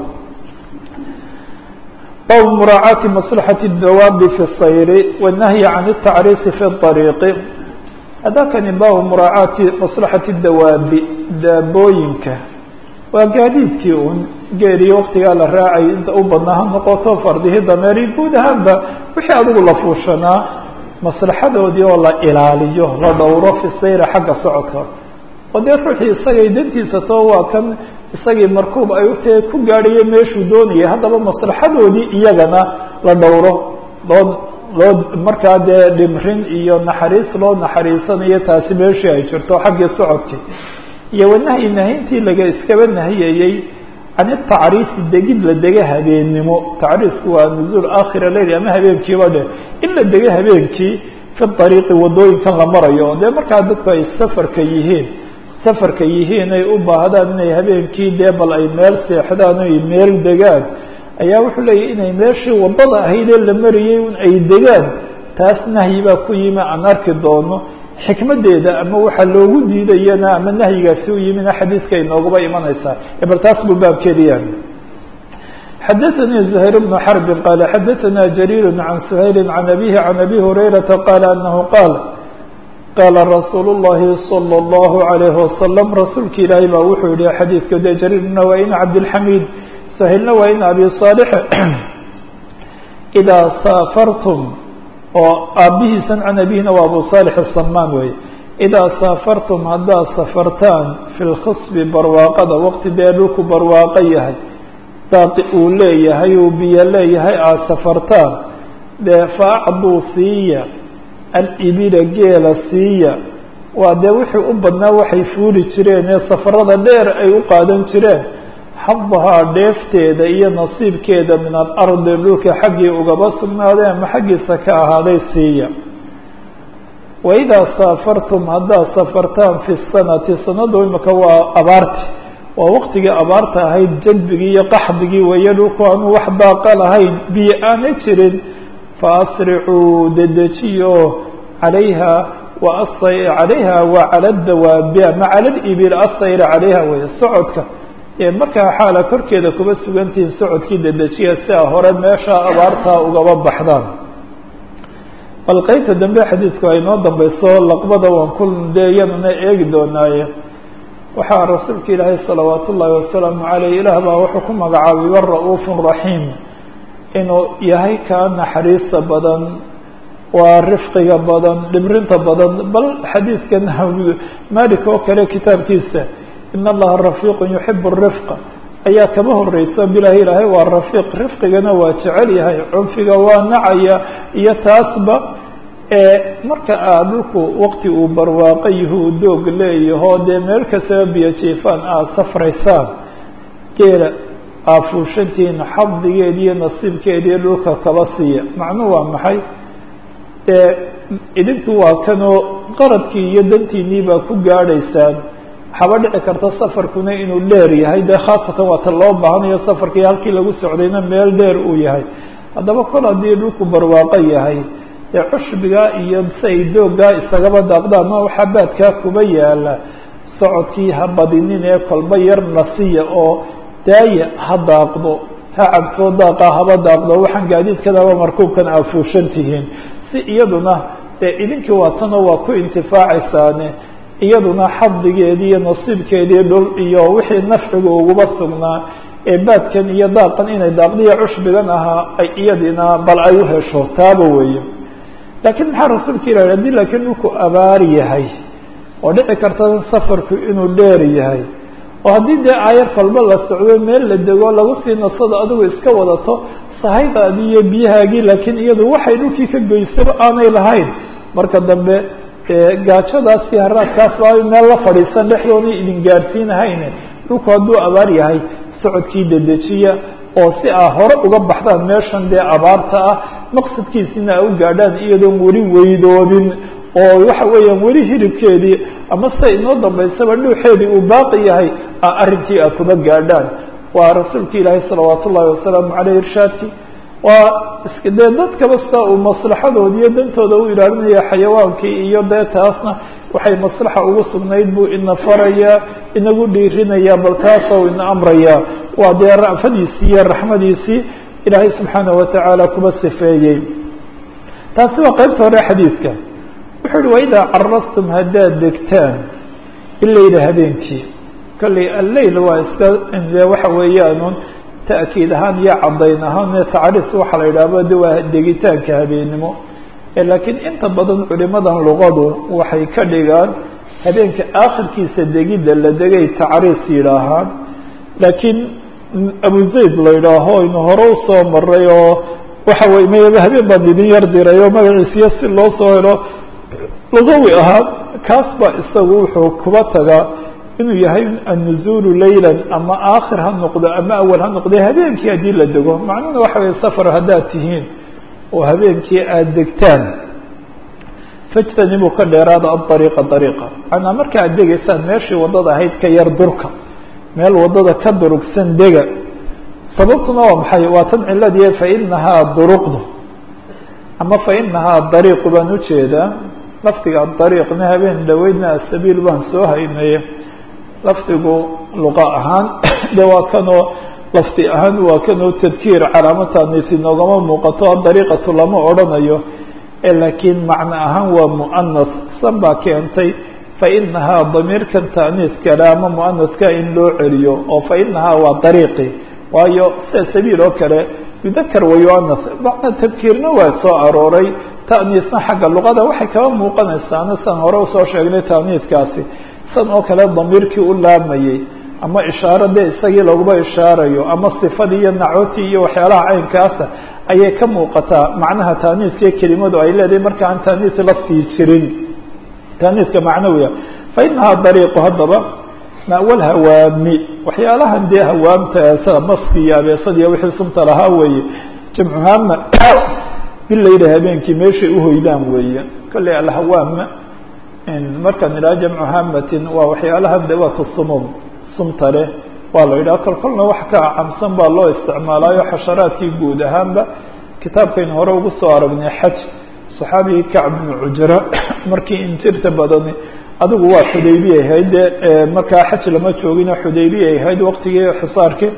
bab muraacaati maslaxati dawaabi fi sayri wanahyi can اtacriisi fi طariiqi hadakani baabu muraacaati maslaxati dawaabi daabooyinka waa gaadiidkii un geeriyo waktigaa la raacay inta u badnaa ha noqoto fardihii dameeri guud ahaanba wixii adigu la fuushanaa maslaxadoodii oo la ilaaliyo la dhowro fi sayra xagga socodka oo dee ruuxii isagay dantiisa too waa kan isagii markuub ay utahay ku gaadhayo meeshuu doonayay haddaba maslaxadoodii iyagana la dhowro loo loo markaa dee dhimrin iyo naxariis loo naxariisanayo taasi meeshii ay jirto xaggii socodkii iyo wanahyi nahintii laga iskaba nahiyayey can itacriisi degid la dega habeennimo tacriisku waa nuzuul aakhira leyl ama habeenkiiba dheh in la dega habeenkii fi ariiqi wadooyinkan la marayo dee markaa dadku ay safarka yihiin safarka yihiin ay u baahdaan inay habeenkii dee bal ay meel seexdaan ay meel degaan ayaa wuxuu leeyahy inay meeshii wadada ahaydee la marayay un ay degaan taas nahyi baa ku yimi aan arki doono xikmadeeda ama waxaa loogu diidayana ama nahyigaasi u yimina xadiidka inooguba imanaysaa bal taas buu baabkeediya xadaثnي زhayr بن xرب qال xadaثna جرير عن سhayل عن أbيه عن أbي هريرةa qال أنه qاal qاla رasuul الlahi صلى الله عليه وسلم rasuulka ilaahay baa wuxuu yihi xadiidka de jrيirna waa in cabdالحamid سhayلna waa in abi صاaلح إdaa saafartm oo aabihiisan can abihina waa abu صالح الsamaan wey إdaa saafartum haddaad safartaan fi اlkhصbi barwaaqada waqti dee dhulku barwaaqo yahay daaqi uu leeyahay uu biyo leeyahay aada safartaan dee faacduu siiya alibila geela siiya waa dee wixii u badnaa waxay fuuli jireen ee safarada dheer ay u qaadan jireen xadahaa dheefteeda iyo nasiibkeeda min alardi dhulka xaggii ugaba sugnaaday ama xaggiisa ka ahaaday siiya waidaa saafartum haddaad safartaan fi sanati sanadu imika waa abaarti waa waqtigii abaarta ahayd jalbigii iyo qaxdigii weeye dhulku aanu wax baaqa lahayn biyo aana jirin faasricuu dedejiyo calayha wa calayha waa cala dawaabi ama cala libil asayr calayha weeye socodka ee markaa xaala korkeeda kuba sugantihiin socodkii dedejiya si a hore meesha abaartaa ugaba baxdaan bal qeybta dambe xadiidku ay noo dambeyso laqbada waan ku dee iyadana eegi doonaaye waxaa rasuulka ilaahay salawaat ullaahi wasalaamu caleyh ilaah baa wuxuu ku magacaabay wara'uufun raxiim inuu yahay kaa naxariista badan waa rifqiga badan dhibrinta badan bal xadiidkan malik oo kale kitaabkiisa in allaha rafiiqun yuxibu rifqa ayaa kaba horeysa bilahi ilaahay waa rafiiq rifqigana waa jecel yahay cunfiga waa nacaya iyo taasba marka aad dhulku waqti uu barwaaqo yahu doog leeyaho dee meel kastaba biyo jiifaan aada safraysaan geela aafuushantihiin xadigeedi iyo nasiibkeediiyo dhulka kaba siiya macnuhu waa maxay dee idinku waa kanoo qaradkii iyo dantiinii baa ku gaadhaysaan waxaaba dhici karta safarkuna inuu dheer yahay dee khaasatan waa ta loo baahanayo safarkii halkii lagu socdayna meel dheer uu yahay haddaba kol haddii dhulku barwaaqo yahay ee cushbigaa iyo si ay dooggaa isagaba daaqdaan ma waxaa baadkaa kuba yaala socodkii ha badinin ee kolba yar nasiya oo daaya ha daaqdo ha cabtoo daaqa haba daaqdo waxaan gaadiidkadaba markuubkan aafuushan tihiin si iyaduna dee idinkii waatanoo waa ku intifaacaysaane iyaduna xadigeedii iyo nasiibkeedii dhul iyo wixii nafciga uguba sugnaa ee baadkan iyo daaqan inay daaqdiya cushbigan ahaa ay iyadina bal ay u hesho taaba weeye laakiin maxaa rasuulka ilahi haddii laakiin dhulku abaar yahay oo dhici karta safarku inuu dheer yahay oo haddii dee aayar kolba la socdo meel la dego lagu sii nasado adigu iska wadato sahaydaadii iyo biyahaagii laakiin iyadu waxay dhulkii ka goysaba aanay lahayn marka dambe gaajadaas iyo haraadkaas baa meel la fadhiisan dhexdoona idin gaadhsiinahayne dhulku hadduu abaar yahay socodkii dedejiya oo si aa hore uga baxdaan meeshan dee abaarta ah maqsadkiisina a u gaadhaan iyadoon weli weydoobin oo waxa weeyaan weli hilibkeedii ama sida inoo dambaysaba dhuuxeedii uu baaqi yahay a arrinkii a kuba gaadhaan waa rasuulka ilaahay salawaat ullahi wasalaamu caleyh irshaadkii waa iska dee dad kabasta uu maslaxadooda iyo dantooda u ilaalinaya xayawaankii iyo dee taasna waxay maslaxa ugu sugnayd buu ina farayaa inagu dhiirinaya bal taasoo ina amraya waa dee ra'fadiisii iyo raxmadiisii ilaahay subxaanahu watacaala kuba sifeeyey taasi waa qeybta hore xadiidka wuxuu uhi waidaa carastum haddaad degtaan ileyla habeenkii kolley alleyl waa iska de waxa weeyaanun ta'kiid ahaan iyo caddayn ahaan tacriis waxaa la yidhaahba de waa degitaanka habeennimo laakiin inta badan culimadan luqadu waxay ka dhigaan habeenka aakhirkiisa degidda la degay tacriis yidhaahaan laakiin abu zayd la yidhaaho inu hore usoo maray oo waxa wey mayaba habeen baan idin yar diray oo magaciisiyo si loo soo helo lugawi ahaa kaas baa isagu wuxuu kuba tagaa inuu yahay annuzuulu laylan ama aakhir ha noqdo ama awal ha noqdo habeenkii haddii la dego macnuhuna waxa weye safar haddaad tihiin oo habeenkii aada degtaan fajtanibuu ka dheeraada adariiqa dariiqa macnaa marka aad degaysaan meeshii waddada ahayd ka yar durka meel waddada ka durugsan dega sababtuna waa maxay waa tan ciladii fainahaa duruqdu ama fainahaa dariiqu baan ujeedaa lafdiga adariiqna habeen dhaweydna asabiil baan soo haynaye lafdigu luqa ahaan de waa kanoo lafdi ahaan waa kanoo tadkiir calaamataanisi noogama muuqato adariiqatu lama odrhanayo laakiin macno ahaan waa mu'anas san baa keentay fainahaa damiirkan taaniiskale ama mu'anaska in loo celiyo oo fainahaa waa dariiqi waayo sida sabiil oo kale yudakar wa yuanas macna tadkiirna waa soo arooray ta'niisna xagga luqada waxay kaba muuqanaysaana san hore usoo sheegnay taaniiskaasi san oo kale damiirkii u laamayey ama ishaaro dee isagii laguma ishaarayo ama sifadii iyo nacotii iyo waxyaalaha caynkaasa ayay ka muuqataa macnaha taaniiskii kelimadu ay leedahay marka aan taaniis laftii jirin taaniiska macnawiga fainahaa dariiqu haddaba ma'wal hawaami waxyaalahan dee hawaamta sida maski iyo abeesad iyo wixii sunta lahaa weeye jamcu haama bilayla habeenkii meeshay uhoydaan weeye kolley alhawaam markaan idhaha jamcu hamatin waa waxyaalaha dawaat sumum sumta leh waa la yidhaha kol kolna wax ka acamsan baa loo isticmaalaayo xasharaadkii guud ahaanba kitaabkaynu hore ugu soo aragnay xaj saxaabigii kacb bnu cujra markii injirta badani adigu waa xudaybiya ahayd dee markaa xaj lama joogino xudaybiya ahayd waqtigii xisaarkii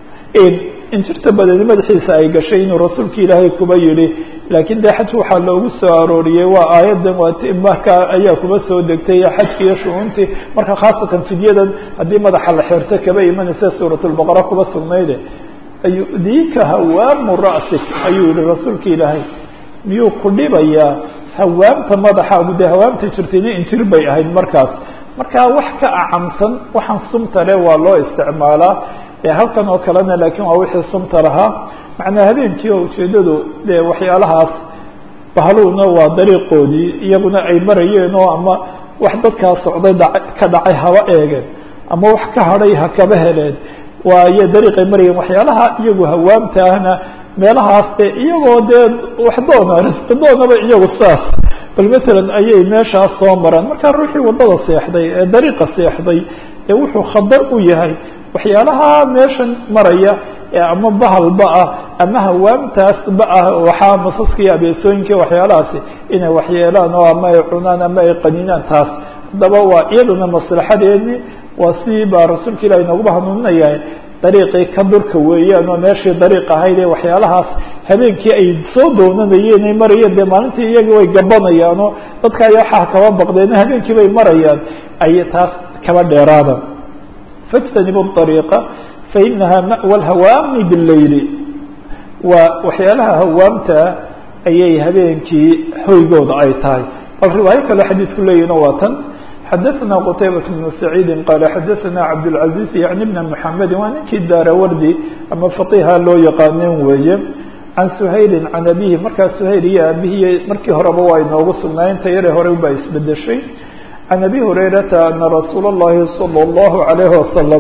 injirta badani madaxiisa ay gashay inuu rasuulka ilaahay kuba yihi laakiin dee xaj waxaa loogu soo arooriyey waa aayadan waa markaa ayaa kuba soo degtay xajki iyo shucuuntii marka khaasatan fidyadan haddii madaxa la xirto kaba imanaysa suuratulbaqara kuba sugnayde ayudiika hawaamu ra'sik ayuu yihi rasuulka ilaahay miyuu ku dhibayaa hawaamta madaxaagu dee hawaamta jirtayna injir bay ahayd markaas markaa wax ka acamsan waxaan sumta le waa loo isticmaalaa halkan oo kalena laakiin waa wixii sumta lahaa macnaa habeenkii oo ujeeddadu dee waxyaalahaas bahluuna waa dariiqoodii iyaguna ay marayeen oo ama wax dadkaa socday dha ka dhacay haba eegeen ama wax ka hadhay ha kaba heleen waayo dariiqay marayeen waxyaalaha iyagu hawaamta ahna meelahaas de iyagoo dee wax doona risqi doonaba iyagu saas bal matalan ayay meeshaas soo maraan markaa ruuxii waddada seexday ee dariiqa seexday ee wuxuu khatar u yahay waxyaalaha meeshan maraya ee ama bahalba ah ama hawaamtaasba ah waxaa masaska iyo abeesooyinka waxyaalahaasi inay waxyeelaan oo ama ay cunaan ama ay qaninaan taas haddaba waa iyaduna maslaxadeedni waa sidii baa rasuulka ilahi nooguba hanuuninaya dariiqii ka durka weeyaan oo meeshii dariiq ahayd ee waxyaalahaas habeenkii ay soo doonanayeen ay marayeen dee maalintii iyagi way gabanayaanoo dadka ayaa waxaa kaba baqdeen habeenkii bay marayaan ay taas kaba dheeraada fاjtanibu الطariiqa fainaha ma'wa اlhawaami bاleyli waa waxyaalaha hawaamtaa ayay habeenkii hoygooda ay tahay bal riwaayo kale xadiidku leeyihina waa tan xadaثna qtaybaة بن سacيidi qaala xadaثna cabdالcaزيز yaعni بn mحamedi waa ninkii daarawardi ama faqiha loo yaqaaneen weeye can سhayli can abihi markaa shayl iyo abihi markii horeba waa inoogu sugnaayeen ta yare hore baa isbedeshay can abi hurayrata ana rasuul الlahi salى الlahu عalayه wasalam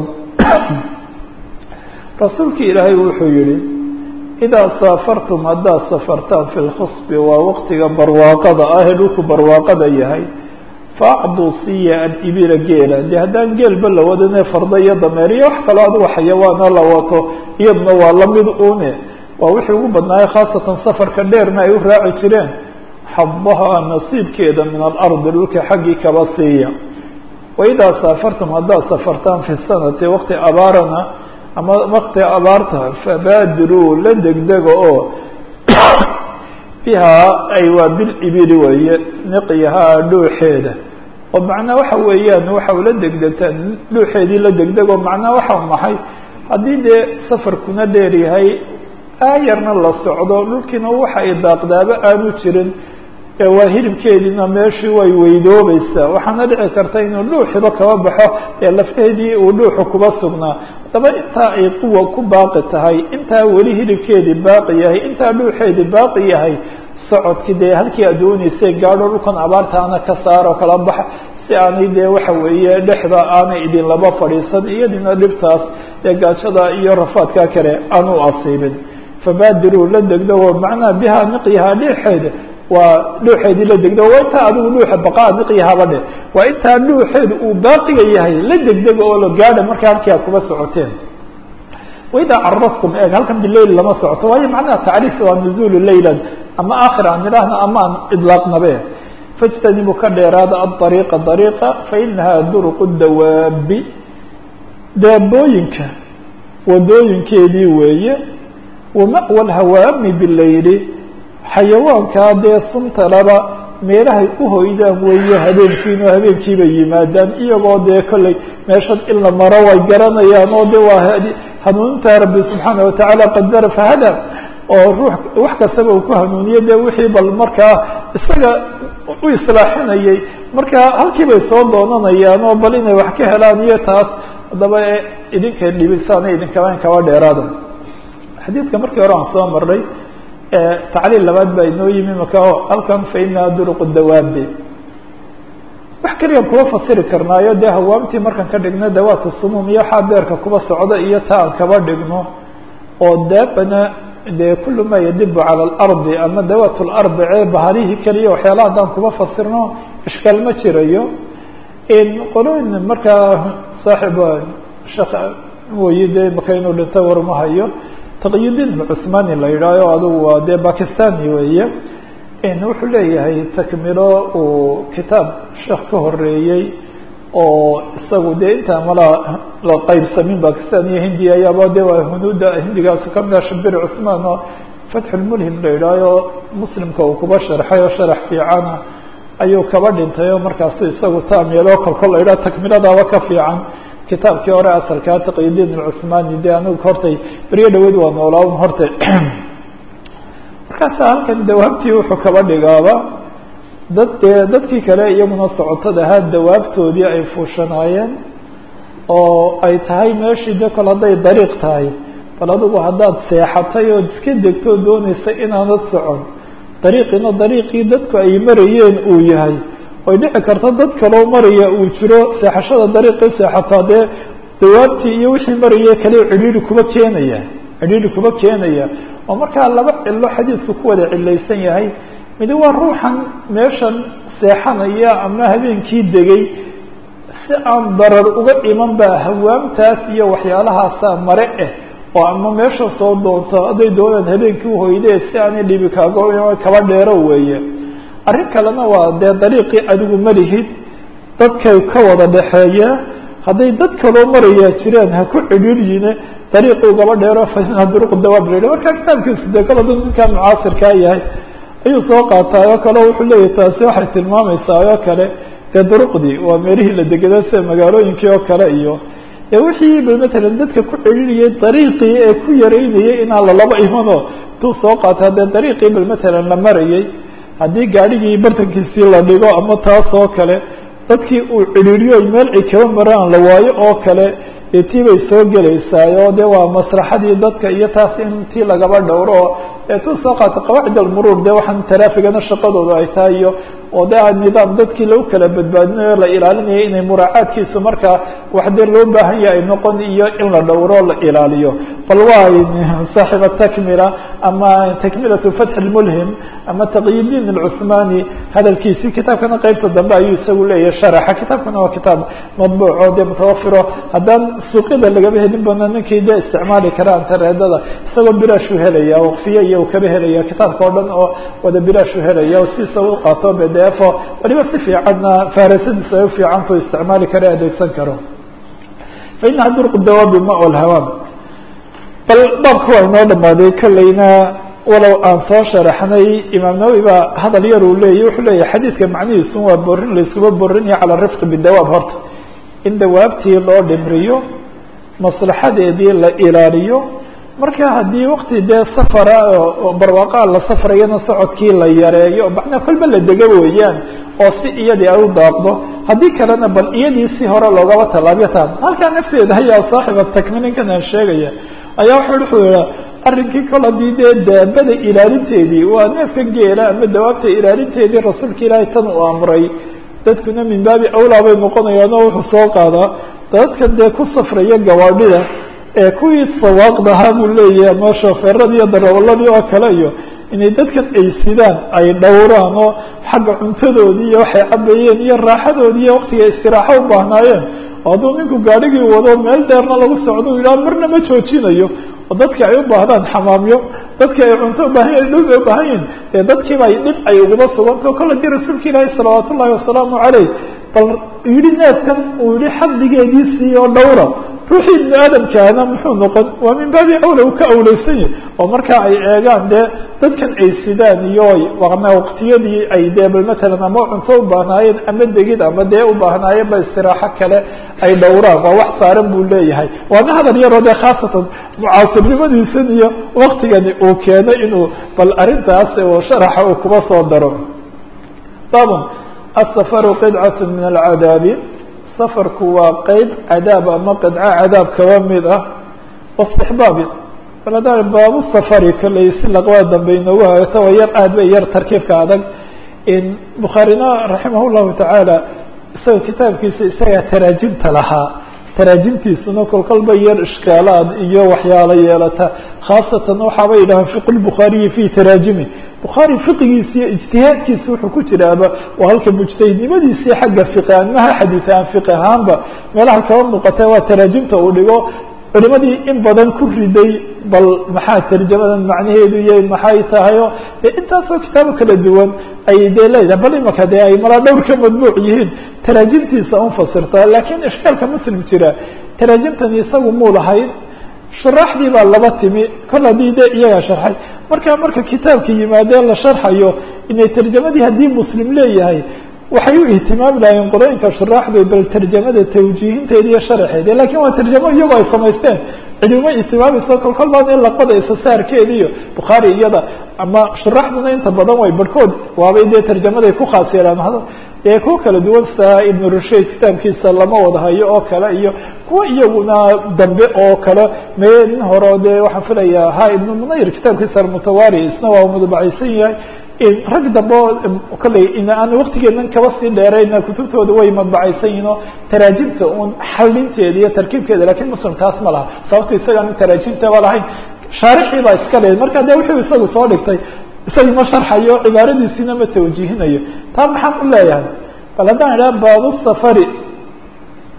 rasuulki ilaahay wuxuu yihi idaa saafartum haddaad safartaan fi lkhusbi waa waqtiga barwaaqada ah ee dhulku barwaaqada yahay faacduu siiya alibila geela dee haddaan geelba la wadane farda iyo dameer iyo wax kaloo adigu xayawaana la wato iyaduna waa lamid une waa wixii ugu badnaaye khaasatan safarka dheerna ay u raaci jireen xadaha nasiibkeeda min alardi dhulka xaggii kaba siiya waidaa saafartum haddaad safartaan fi sanati waqti abaarana ama waqti abaarta fabaadiruu la degdega oo bihaa ay waa bilibili weeye niqyahaa dhuuxeeda oo macnaa waxa weeyaan waxa ula degdegtaa dhuuxeedii la degdego macnaa waxa maxay haddii dee safarkuna dheer yahay aayarna la socdo dhulkiina waxa ay daaqdaaba aanu jirin waa hilibkeediina meeshii way weydoobaysaa waxaana dhici karta inuu dhuuxiba kaba baxo ee lafteedii uu dhuuxu kuba sugnaa haddaba intaa ay quwa ku baaqi tahay intaa weli hilibkeedii baaqi yahay intaa dhuuxeedii baaqi yahay socodkii dee halkii aad dooneysay gaadho dhulkan abaartaana ka saaro kala baxa si aanay dee waxa weeye dhexda aanay idin laba fadhiisan iyadina dhibtaas ee gaajada iyo rafaadka kale aanu asiibin fabaadiruu la degdego macnaha bihaa niqyahaa dheexeeda waa dhuuxeedii la degdego waa intaa adigu dhuuxa baqaa niqyahaba dhe waa intaa dhuuxeedu uu baaqiga yahay la degdega oo la gaadha markaa halkii aad kuba socoteen waidaa carastum eeg halkan bileyl lama socoto waayo macnaha tacriif waa nuzuulu leylan ama aakhir aan idhaahna ama aan idlaaqnabe fاjtanibu ka dheeraada aلطariiqa dariiqa fainaha duruq dawaabi daabooyinka wadooyinkeedii weeye wama'wa اlhawaami bileyli xayawaankaa dee suntalaba meelahay u hoydaan weeye habeenkiino habeenkii bay yimaadaan iyagoo dee kolley meeshan in la maro way garanayaan oo de waa hanuuninta rabbi subxaana watacaala qadara fahada oo ruux wax kastaba uu ku hanuuniye de wixii bal markaa isaga u islaaxinayay marka halkii bay soo doonanayaan oo bal inay wax ka helaan iyo taas haddaba idinkay dhibisaana idinkaban kaba dheeraada xadiidka markii hore aan soo marnay tacliil labaad baa inoo yimi maka halkan fainaha duruq dawaabi wax keliyan kuba fasiri karnaayo dee hawaamtii markaan ka dhigno dawaat sumuum iyo waxaa beerka kuba socda iyo ta aan kaba dhigno oo daabana dee kulu ma yadibu cala alardi ama dawaat lardi cee bahalihii keliya waxyaalaha haddaan kuba fasirno ishkaal ma jirayo qolooyin markaa saaxib shek mooyi de maka inuu dhinto warma hayo taqyudiin cusmani la yidhaaho adugu waa dee bakistani weeye wuxuu leeyahay takmilo uu kitaab sheekh ka horeeyey oo isagu dee intaa mala la qaybsamin bakistan iyo hindiya ayaaba de waa hunuuda hindigaasu kamida shabir cusmaan oo fatxulmulhim la yidhaaho muslimka uu kuba sharxay oo sharax fiicana ayuu kaba dhintay oo markaasu isagu taamyelo kolkol la yidhaho takmiladaaba ka fiican kitaabkii hore asalkaa taqyudiin alcusmani de anigu hortay beryo dhaweyd waa noolaa un horta markaasa halkan dawaabtii wuxuu kaba dhigaaba dad dee dadkii kale iyaguna socotada ahaa dawaabtoodii ay fuushanaayeen oo ay tahay meeshii de kol hadday dariiq tahay bal adigu haddaad seexatay ood iska degtoo doonaysa inaanad socon dariiqiina dariiqii dadku ay marayeen uu yahay way dhici karta dad kaloo maraya uu jiro seexashada dariiqii seexataa dee dawaabtii iyo wixii maraya kale cidhiiri kuba keenaya cidhiiri kuba keenaya oo markaa laba cilo xadiidku ku wada cilaysan yahay midi waa ruuxan meeshan seexanaya ama habeenkii degay si aan darar uga iman ba hawaamtaas iyo waxyaalahaasa mare ah oo ama meesha soo doonto hadday doonaan habeenkii uhoydee si aanay dhibi kaago kaba dheero weeye arrin kalena waa dee dariiqii adigu malihid dadkay ka wada dhexeeya hadday dad kaloo marayaa jiraan ha ku cidhiiryine dariiqii ugaba dheero faina duruq dawaab la marka kitaabkiisu dee kala dad ninkaa mucaasirkaa yahay ayuu soo qaataay oo kale wuxuu leeyahy taasi waxay tilmaamaysaa oo kale dee duruqdii waa meelihii la degada sida magaalooyinkii oo kale iyo e wixii ba matalan dadka ku celiliyay dariiqii ee ku yaraynayay inaan lalaba imano intuu soo qaata haddee dariiqii bal matalan la marayay haddii gaadhigii bartankiisii la dhigo ama taas oo kale dadkii uu cidhiiriyo meel ay kaba maraan la waayo oo kale dee tii bay soo gelaysaa oo de waa masraxadii dadka iyo taas in tii lagaba dhowro oo eetuu soo qaata qawaacid almuruur de waxaan taraafigana shaqadooda ay tahay iyo oo de nidaam dadkii lagu kala badbaadinayo la ilaalinaya inay muraacaadkiisu markaa wax dee loo baahan yahay noqon iyo in la dhowro la ilaaliyo bal waa saaxib atakmila ama takmilatu fatx lmulhim ama taqyidiin alcuthmani hadalkiisii kitaabkana qeybta dambe ayuu isagu leeyahay sharaxa kitaabkana waa kitaab madbuuco dee mutawafiro haddaan suuqyada lagaba helin bana ninkii dee isticmaali kara antareedada isagoo bilaashu helaya waqfiye iyo u kaba helaya kitaabka o dhan oo wada bilaashu helaya o sidiisa u qaato bdf waliba si fiicanna faarasadiisu ay ufiicantu isticmaali karo adeegsan karo fainaha durq dawaabi ma lhawaam bal baabka waa inoo dhamaaday kolleyna walow aan soo sharaxnay imaam nawowi baa hadal yar uu leeyay wuxuu leeyahy xadiidka macnihiisu waa borin layskuba borinayo cala rifqi bidawaab horta in dawaabtii loo dhimriyo maslaxadeedii la ilaaliyo marka haddii wakti dee safara barwaaqaa la safrayana socodkii la yareeyo macnaa kolba la dego weeyaan oo si iyadii ay u daaqdo haddii kalena bal iyadii si hore loogaba tallaabiyo taan halkaa nafteeda ayaa saaxiba takmininkan aan sheegaya ayaa wuxuu wuxuu yiha arrinkii kol haddii dee daabada ilaalinteedii waa neefka geela ama dawaabta ilaalinteedii rasuulka ilaahay tan uu amray dadkuna min baabi awlaa bay noqonayaan oo wuxuu soo qaadaa dadkan dee ku safraya gawaadhida ee kuwii sawaaqdahaa buu leeyahay ama shoofeeradii iyo darawalladii oo kale iyo inay dadkan ay sidaan ay dhowraan oo xagga cuntadoodii iyo waxay cabayeen iyo raaxadoodii iyo waktiga istiraaxo u baahnaayeen oo hadduu ninku gaadhigii wado meel dheerna lagu socdo u yidhaha marna ma joojinayo oo dadki ay u baahdaan xamaamyo dadki ay cunto ubaahan yahin dhul bay ubaahan yihin dee dadkiiba ay dhib ay uguba sugantao kol hadii rasuulka ilaahi salawaat ullahi wasalaamu caleyh bal yidhi neefkan uu yihi xadligeedii siiyo dhowra ruuxii ibnu aadamkaana muxuu noqon waa min baabi awla uu ka awleysan yahi oo markaa ay eegaan dee dadkan ay sidaan iyo waqtiyadii ay dee bal matalan ama cunto u baahnaayeen ama degid ama dee u baahnaayeen ba istiraaxo kale ay dhowraan waa wax saaran buu leeyahay waana hadal yaroo dee khaasatan mucaasirnimadiisan iyo waktigani uu keeno inuu bal arrintaas oo sharaxa uu kuba soo daro babun asafaru qidcat min alcadaabi safarku waa qeyb cadaab ama qidco cadaab kaba mid ah wastixbaabi balada baabu safari kaley si laqbada dambe inoogu hagato waa yar aad bay yar tarkiibka adag bukhaarina raximah llahu tacaala isaga kitaabkiisa isagaa taraajimta lahaa taraajimtiisuna kolkolba yar ishkaalaad iyo waxyaalo yeelata khaasatan waxaaba yidhahaan fiq lbukhaariyi fi taraajimi bukhaari fiqigiisa iyo ijtihaadkiisa wuxuu ku jiraaba waa halka mujtahidnimadiisii xagga fiqi maha xadiid aan fiqi ahaanba meelaha kaba muuqata waa taraajimta uu dhigo culimadii in badan ku riday bal maxaa tarjamadan macnaheedu iyo maxay tahayo de intaasoo kitaabo kala duwan ay dee leedahay bal imaka dee ay malaa dhowr ka madbuuc yihiin taraajimtiisa unfasirta lakiin ishkaalka muslim jira taraajimtani isagu muu lahayn shuraaxdii baa laba timi kol haddii de iyagaa sharxay marka marka kitaabka yimaadee la sharxayo inay tarjamadii haddii muslim leeyahay waxay u ihtimaami lahayeen qorooyinka shuraaxdu bal tarjamada tawjiihinteeda iyo sharaxeeda lakin waa tarjamo iyagoo ay samaysteen cidima ihtimaamayso kolkol baan in laqada isasaarkeeda iyo bukhaari iyada ama shuraaxduna inta badan way barhkood waabay dee tarjamaday ku khaas yeelaan ee kuwa kala duwan sa ibnu rushayd kitaabkiisa lama wada hayo oo kale iyo kuwa iyaguna dambe oo kale mee nin hore dee waxaan filayaa ha ibnu munayir kitaabkiisa almutawari isna waa mudabacaysan yahay rag dambe oo kolley aan waktigeenan kaba sii dheerayna kutubtooda way madbacaysan yihin oo taraajimta un xalinteeda iyo tarkiibkeeda lakin muslim taas ma laha sababto isagaan taraajimtaba lahayn shaarixii baa iska leeday marka de wuxuu isagu soo dhigtay isaga ma sharxayo cibaaradiisiina ma tawjiihinayo taa maxaan u leeyahay bal haddaan idhaha baabu safari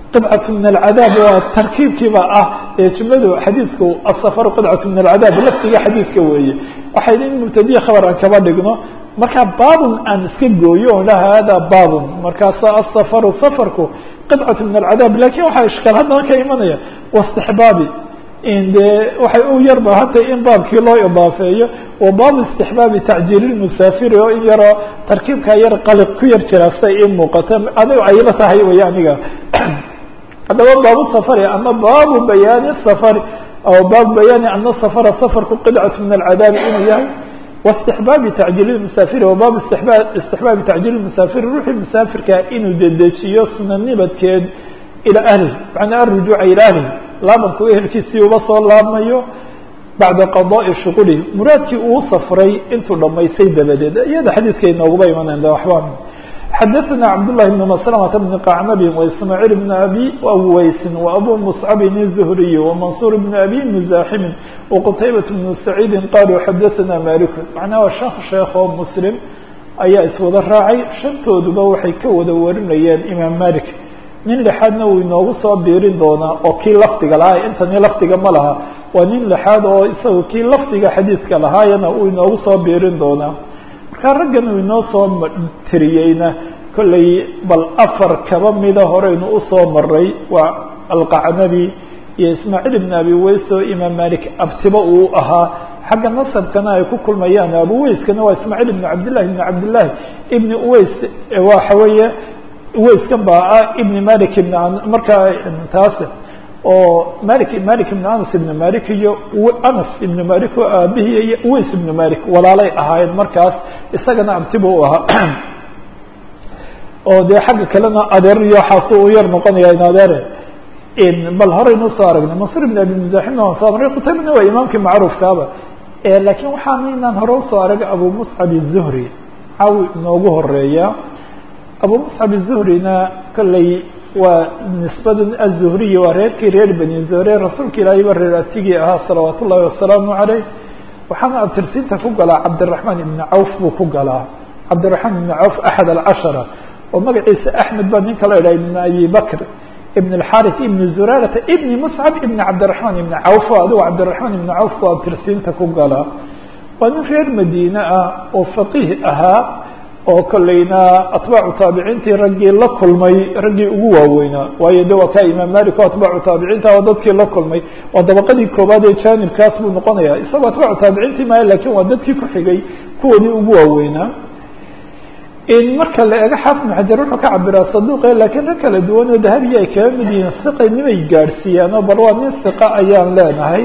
qidcatu min alcadaab waa tarkiibkiiba ah ee jumladu xadiidku asafaru qidcatu min alcadaab laftiga xadiidka weeye waxay in mubtadiya khabar aan kaba dhigno markaa baabun aan iska gooyo on laha hada baabun markaasa asafaru safarku qidcatu min alcadaab lakin waxaa ishkaal haddana ka imanaya wastixbaabi de waxay u yarba hata in baabkii loo idaafeeyo wa baabu istixbaabi tacjiili lmusaafiri oo in yaroo tarkiibkaa yar qaliq ku yar jira say ii muuqata adigo ayla tahay way aniga haddaba baabu safari ama baabu bayaani safari aw baabu bayaani ana safara safarku qidcatu min alcadaabi inuu yahay واstixbaabi tacjiil musaafiri wa baabu istixbaabi tacjiil musaafiri ruuxii musaafirkaa inuu dedejiyo sunanibadkeed ilaa ahlihi macnaa arujuuca ilaa ahlihi laabanku ehelkiisii uba soo laabmayo bacda qadaءi shuquli muraadkii uu safray intuu dhamaystay dabadeed iyada xadiidka inooguba imanayna de waxba xadaثna cabdالlahi بn mslmة bn qacnabi وismaaعiil bn abi weysin وabu mصcabin الزhriy وmansuur bn abi mزaximin وqtaybaة bn saciidi qaluu xadaثna malik macnaa waa shan sheekh oo muslim ayaa iswada raacay shantooduba waxay ka wada warinayeen imaam malik nin lixaadna uu inoogu soo biirin doonaa oo kii lafdiga lahaa intani lafdiga ma laha waa nin lixaad oo isaga kii lafdiga xadiidka lahaayana uu inoogu soo biirin doonaa markaa raggan uu inoo soo tiriyeyna kollay bal afar kaba mida horeynu usoo maray waa alqacnabi iyo ismaaciil ibn abi weys oo imaam malik abtiba uu ahaa xagga nasabkana ay ku kulmayaan abu weyskana waa ismaaciil ibn cabdillahi ibn cabdillahi ibn uweys waxa weeye uweyskan baa ah ibn malik ibn markaa taas oo malik malik ibn anas ibn malik iyo anas ibn malik oo aabihii iyo uweys ibn malik walaalay ahaayeen markaas isagana abtiba u ahaa oo dee xagga kalena adeer iyo xaasu u yar noqonaya in adeere bal horeynu usoo aragnay mansur ibn abi muzaximna waan soo maray qutaybana waa imaamkii macruufkaaba lakiin waxaana inaan hore usoo arag abu muscab الzuhri cawi inoogu horeeya abu muscab الzuhrina kolley waa nisbadan aلzuhriyi waa reerkii reer beni zuhre rasuulka ilaahay ba reer atigii ahaa salawaat ullahi wasalaamu caleyh waxaana abtirsiinta ku galaa cabdiraxmaan ibni cawf buu ku galaa cabdiraxmaan ibni cawf axad alcashara oo magaciisa axmed baa ninka la idhaha ibn abi bakr ibn اxarث ibn zurarata ibn muscab ibn cabdiraحman ibn cawf adigo cabdiraحman ibn cawf bu abtirsiinta ku galaa waa nin reer madiine ah oo faqiih ahaa oo kolleyna atbaacu taabiciintii raggii la kulmay raggii ugu waaweynaa waayo de waa kaa imaam malik o atbaacu taabiciinta oo dadkii la kulmay waa dabaqadii koobaad ee janibkaas buu noqonaya isagoo atbaacu taabiciintii maayo lakin waa dadkii ku xigay kuwoodii ugu waaweynaa in marka la eego xaafid ibn xajar wuxuu ka cabiraa saduuqe lakiin rag kala duwan oo dahabiya ay kaga mid yihiin siqanimay gaadhsiiyaan oo bal waa nin siqa ayaan leenahay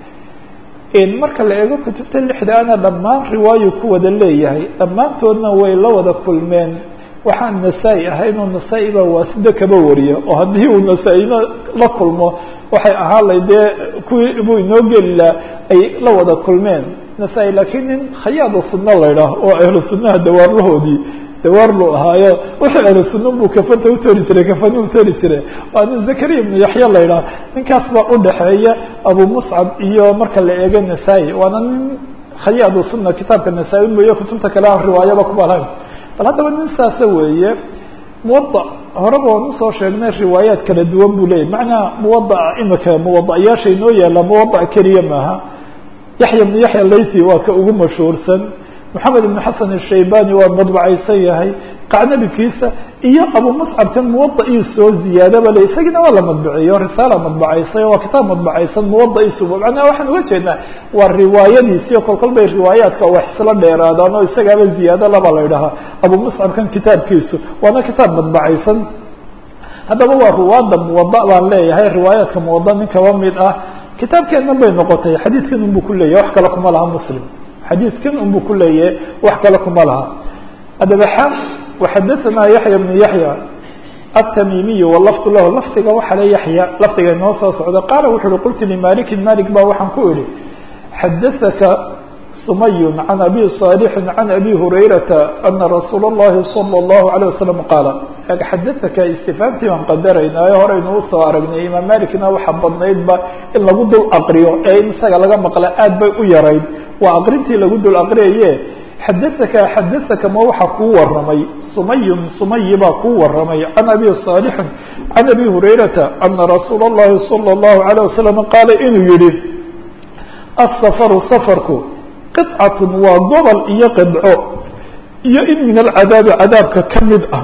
in marka la eego kutubta lixda ana dhammaan riwaayu ku wada leeyahay dhammaantoodna way la wada kulmeen waxaan nasaa-i ahayn oo nasaa-i baa waasida kaba wariya oo haddii uu nasaa-ina la kulmo waxay ahaan lay dee kuwii buu inoo geli laha ay la wada kulmeen nasaa-i laakiin nin khayaada sunno la idhaah oo ahlu sunnaha dawaarlahoodii dawaarlu ahaayo wixii ahlu sunna buu kafanta utori jiray kafani utori jiray waa nin zakariya ibnu yaxya la idhaah ninkaas baa udhaxeeya abu muscab iyo marka la eego nasaa-i waana nin khayaadu sunna kitaabka nasaa-i mooye kutubta kale aan riwaayaba kuba lahayn bal haddaba nin saasa weeye muwada horeba waan usoo sheegnay riwaayaat kala duwan buu leyahy macnaa muwadaa imika muwadayaasha inoo yaalla muwada keliya maaha yaxya ibnu yaxya laysi waa ka ugu mashhuursan moxamed ibn xasan الshaybani waa madbacaysan yahay qacnabikiisa iyo abu muscabkan muwadaii soo ziyaadaba le isagiina waa la madbaceeyo risaala madbacaysay waa kitaab madbacaysan muwadaiisu macnaha waxaan uga jeednaa waa riwaayadiisiyo kol kol bay riwaayaadka wax isla dheeraadaan oo isagaaba ziyaado laba la idhahaa abu muscabkan kitaabkiisu waana kitaab madbacaysan haddaba waa ruwaada muwada baan leeyahay riwaayaadka muwada nin kaba mid ah kitaabkeennan bay noqotay xadiidkan unbu ku leeyahy wax kale kuma laha muslim xadiidkan unbu ku leeyahay wax kale kuma laha haddaba xa waxadaثana yaxya bnu yaxya aلtamimiy walafdu lahu lafdiga waxa le yaxya lafdiga inoo soo socda qaala wuxu uhi qultu limalikin malik ba waxaan ku idhi xadaثaka sumay can abi صaalixi can abi hurayrata ana rasuula اllahi salى اllahu عalيه wasalam qaala xadaثaka istifaamtii baan qadaraynayo horeynu usoo aragnay imaam malikna waxa badnaydba in lagu dul aqriyo ee in isaga laga maqla aad bay u yarayd waa aqrintii lagu dul aqriyaye xadaaka xadaaka ma waxaa kuu waramay sumayun sumayi baa kuu waramay can abi saalixin can abi hurayrata ana rasuula اllahi salى اllahu alayه wasalam qaala inuu yihi asafaru safarku qidcatun waa gobol iyo qidco iyo in min alcadaabi cadaabka ka mid ah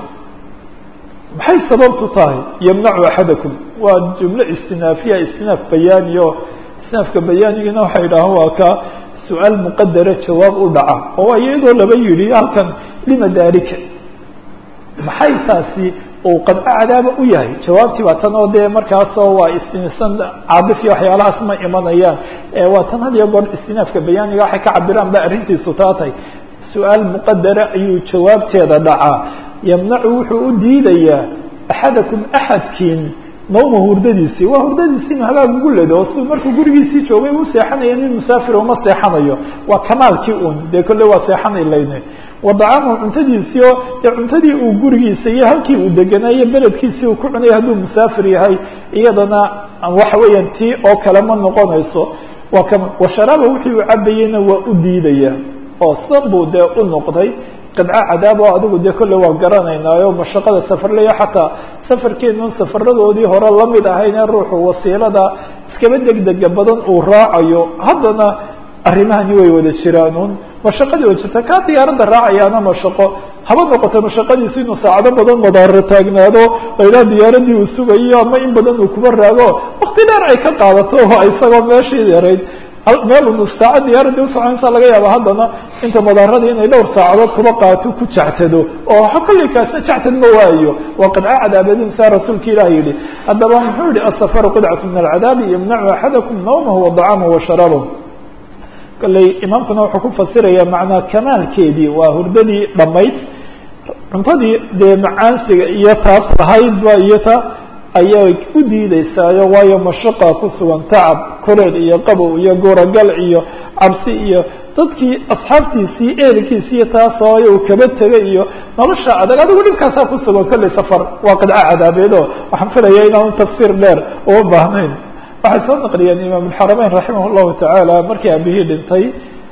maxay sababtu tahay yamnacu axadakum waa jumlo istinaafiya istinaaf bayaani o istinaafka bayaanigina waxay idhahaan waa ka su-aal muqadara jawaab u dhaca oo iyadoo laba yihi halkan lima daalika maxay taasi uu qadco cadaaba u yahay jawaabtii baa tan oo dee markaasoo waa istinsan caadif iyo waxyaalahaas ma imanayaan waa tan had iyo goor istinaafka bayaaniga waxay ka cabiraan ba arrintiisu taa tahay su-aal muqadara ayuu jawaabteeda dhacaa yamnacu wuxuu u diidayaa axadakum axadkiin nawma hurdadiisii waa hurdadiisii inu hagaag ugu ledo oo siduu markuu gurigiisii joogay u seexanaya nin musaafir uma seexanayo waa kamaalkii un dee kolle waa seexanay layne wadacaamahu cuntadiisii oo dee cuntadii uu gurigiisa iyo halkii uu deganaayo beledkiisii uu ku cunaya hadduu musaafir yahay iyadana waxa weeyaan tii oo kale ma noqonayso waa kama washaraaba wixii uu cabayeyna waa u diidaya oo san buu dee u noqday qidco cadaab oo adigu dee kolle waa garanaynaayo mashaqada safarleya xataa safarkeenun safaradoodii hore lamid ahaynee ruuxu wasiilada iskaba degdega badan uu raacayo haddana arrimahani way wada jiraanuun mashaqadii wa jirta kaa diyaaradda raacayaana mashaqo haba noqoto mashaqadiisu inuu saacado badan madaaro taagnaado laydhaha diyaaradii uu sugayo ama in badan uu kuba raago wakti dheer ay ka qaadato oo isagoo meeshii yarayd meel unu saaca diyaaradii usoconaysa laga yaaba haddana inta madaaradii inay dhowr saacadood kuba qaato ku jactado oo kolley kaasna jactad ma waayo waa qidco cadaabeedin saa rasuulka ilah yihi haddaba muxuu yihi asafaru qidcatu min alcadaabi yamnacu axadakum nawmahu wadacaamahu washaraabahu kolley imaamkuna wuxuu ku fasiraya macnaa kamaalkeedii waa hurdadii dhamayd cuntadii dee macaansiga iyo taas lahaydba iyo ta ayay u diideysaayo waayo mashaqa ku sugan tacab koreel iyo qabow iyo goragal iyo cabsi iyo dadkii asxaabtiisii eelkiisi iyo taasoo uu kaba tegay iyo nolosha adag adigu dhibkaasaa ku sugan kolley safar waa qidco cadaabeed oo waxaan filaya inaanu tafsiir dheer uma baahnayn waxay soo naqliyeen imaam alxarameyn raximah llahu tacaala markii aabihii dhintay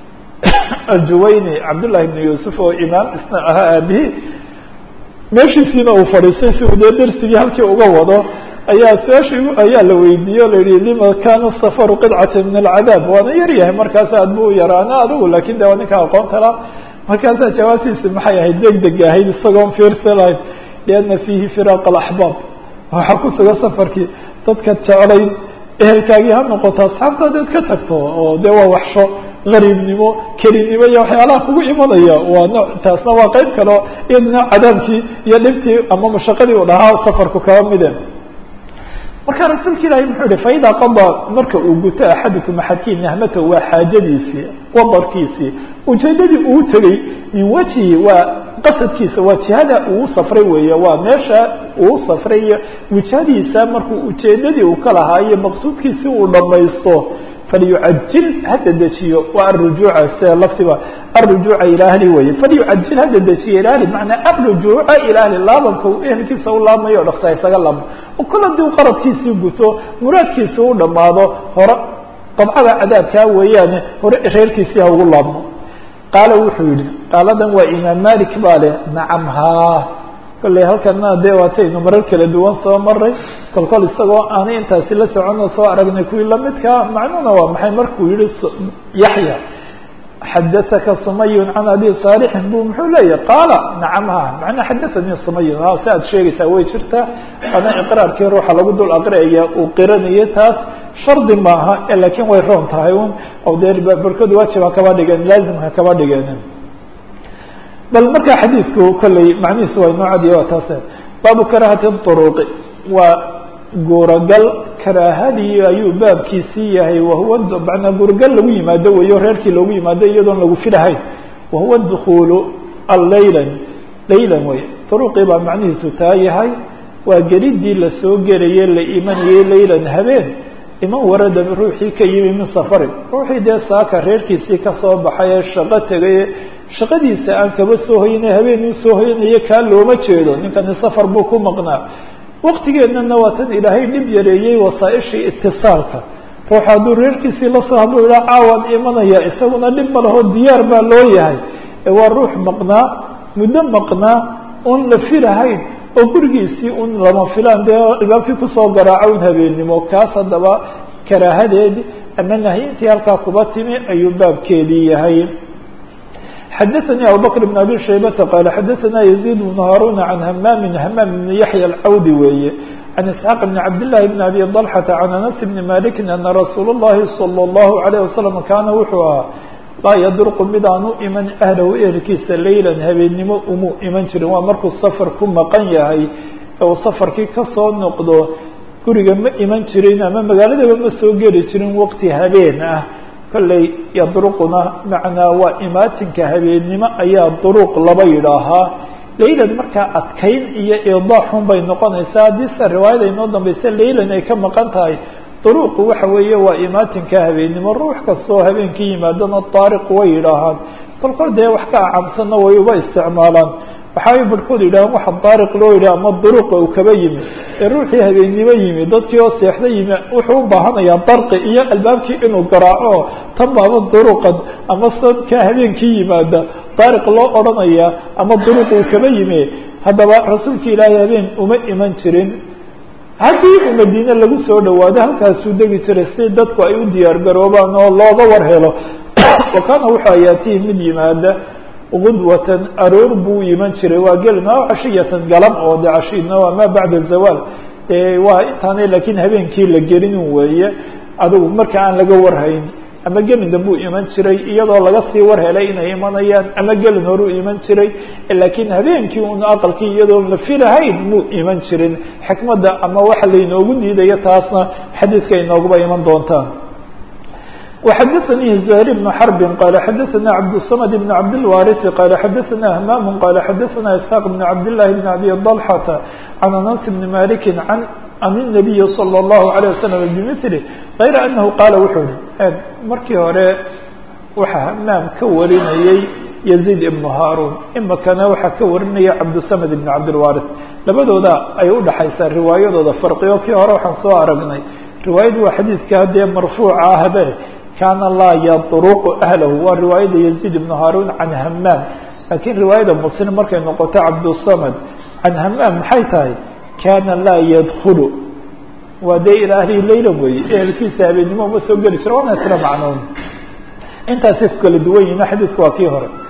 aljuwayni cabdullahi ibnu yuusuf oo imaam isna ahaa aabihii meeshiisiina uu fadhiistay si uu dee dersigii halkii uga wado ayaa su-aasha ayaa la weydiiyey o la yihi lima kana safaru qidcata min alcadaab waana yar yahay markaas aad bu u yaraana adigu lakin de waa ninka aqoonta la markaasaa jawaabtiisi maxay ahayd deg deg ahayd isagoon fiirsa lahayd liana fiihi firaaq alaxbaab waxaa ku sugan safarkii dadka jeclayd ehelkaagii ha noqoto asxaabtaadaad ka tagto oo de waa waxsho gariibnimo kelinimo iyo waxyaalaha kugu imanaya waa no taasna waa qeyb kale o iyaduna cadaabkii iyo dhibtii ama mashaqadii u dhahaa safarku kaba mide marka rasuulka ilaahi muxuu yihi faida qadaa marka uu guto axadukum axadkii nahmata waa xaajadiisii wadarkiisii ujeedadii uu tegey min wajhi waa qasadkiisa waa jihada uu safray weeye waa meesha uu safray iyo wijhadiisa markuu ujeedadii uu ka lahaa iyo maqsuudkiisi uu dhamaysto falyucajil hada dejiyo waa arujuuca sida laftiba arujuuca ila ahli weye falyucajil hada dejiyo ila ahli macnaa arujuuca ila ahli laabanka uu ehelkiisa u laabmayo o dhakta isaga laabmo oo kol hadii u qaradkiisii guto muraadkiisi u dhamaado hore dabcada cadaabkaa weeyaane hore reerkiisii ha ugu laabmo qaala wuxuu yihi qaaladan waa imaam malik baa leh nacam haa kolley halkana dee waataynu marar kala duwan soo maray kol kol isagoo aanay intaasi la soconoo soo aragnay kuwii lamidkaa macnuhuna waa maxay markuu yihi yaxya xadaثaka sumayun can abi saalixin bu muxuu leeyahy qaala nacam ha macnaa xadaثanii sumayun ha si aad sheegaysaa way jirtaa ana iqraarkii ruuxa lagu dul aqriaya uu qiranayay taas shardi maaha lakin way roon tahay un o dee barkood waajib ha kaba dhigeen laazim ha kaba dhigeen bal markaa xadiidku kolley macnihiisu waa inoo cadiya waa taase baabu karahati طuruqi waa guuragal karaahadii ayuu baabkiisii yahay wahuwa manaa guuragal lagu yimaado weyo reerkii loogu yimaado iyadoon lagu filahayn wahuwa dukulu allaylan laylan wey طuruqii baa macnihiisu taa yahay waa gelidii lasoo gelaye la imanayay laylan habeen iman warada ruuxii ka yimi min safarin ruuxii dee saaka reerkiisii kasoo baxay ee shaqo tegay shaqadiisa aan kaba soo hoyana habeenuu soo hoyanayo kaa looma jeedo ninkani safar buu ku maqnaa waktigeennana waa tan ilaahay dhib yareeyey wasaaishii itisaalka ruuxa hadduu reerkiisii lasoo hadluu ihaa caawaan imanaya isaguna dhib ma laho diyaar baa loo yahay ee waa ruux maqnaa muddo maqnaa oon la filahayn oo gurigiisii un lama filaan dee albaabkii kusoo garaaco un habeennimo kaas haddaba karaahadeedi ama nahyintii halkaa kuba timi ayuu baabkeedii yahay xadaثnي abubكر بن abي شhaybةa qال xadaثna يزيد بن هاrون عن hmام hmام بن yaحyى الcawdي weeye عن اسحاq بن cabd للhi بن abي طلحة عن أنس بن مالك أنa رasuul الlahi صلى الlه عليه وسلم kaana wuxuu ahaa laa ydرqu mid aan u iman أhlahu ehelkiisa layla habeennimo umu iman jirin waa markuu sfr ku maqan yahay u safarkii kasoo noqdo guriga ma iman jirin ama magaaladaba ma soo geli jirin waqti habeen ah kolley yadruquna macnaa waa imaatinka habeennimo ayaa duruq laba yidhaahaa laylan markaa adkayn iyo idaaxun bay noqonaysaa haddii se riwaayada inoo dambaysa laylan ay ka maqan tahay duruqu waxa weeye waa imaatinka habeennimo ruux kastoo habeenkii yimaadana daariq way yidhaahaan kolkol dee wax ka acamsanna way uba isticmaalaan waxaay barhkood yidhahaan waxa daariq loo yidhaha ama duruqa uu kaba yimi ee ruuxii habeennimo yimi dadkii oo seexda yimi wuxuu u baahanayaa darqi iyo albaabkii inuu garaaco tan baaba duruqan ama sanka habeenkii yimaada daariq loo odhanaya ama duruq uu kaba yimi haddaba rasuulka ilaahay habeen uma iman jirin haddii uu madiine lagu soo dhawaado halkaasuu degi jiray si dadku ay u diyaar garoobaan oo looga war helo wa kaana wuxuu ayaatihi mid yimaada gudwatan aroor buu iman jiray waa gelin aw cashiyatan galam oo de cashina waa ma bacda zawaal waa intaanay laakiin habeenkii la gelin weeye adigu marka aan laga warhayn ama gelin dambuu iman jiray iyadoo laga sii war helay inay imanayaan ama gelin horuu iman jiray laakiin habeenkii un aqalkii iyadoon la filahayn muu iman jirin xikmadda ama waxa laynoogu diidayo taasna xadiidka inooguba iman doontaan وxdثnي زهير بن حرب qال xdثna عبدالصمد بن عبدالوارث qال xdثna همام qال xdثna إسحاq بن عبداللhi بن أبي طلحة عن أنس بن مالك عن عن النبي صلى الله عليه وسلم بمثله غayr أنه qاaل wuxuu hi markii hore waxa hmaam ka warinayey يزيد بن هاrون imikana waxaa ka warinaya cabdالصمد بن cabdالوارث labadooda ay udhaxaysaa riwaayadooda farqiyo kii hore waxaan soo aragnay riwaayadu waa xadiidka dee marfuuca ahbe kaana laa yadruqu ahlahu waa riwaayada yaziid ibnu haarun can hamaam laakiin riwaayada muslim markay noqoto cabdusamad can hamaam maxay tahay kaana laa yadkulu waa dee ilaa ahlihi layla weeye ehelkiisa habeennimo uma soo geli jiro waana isla macnoon intaasay ku kala duwan yihin xadiidku waa kii hore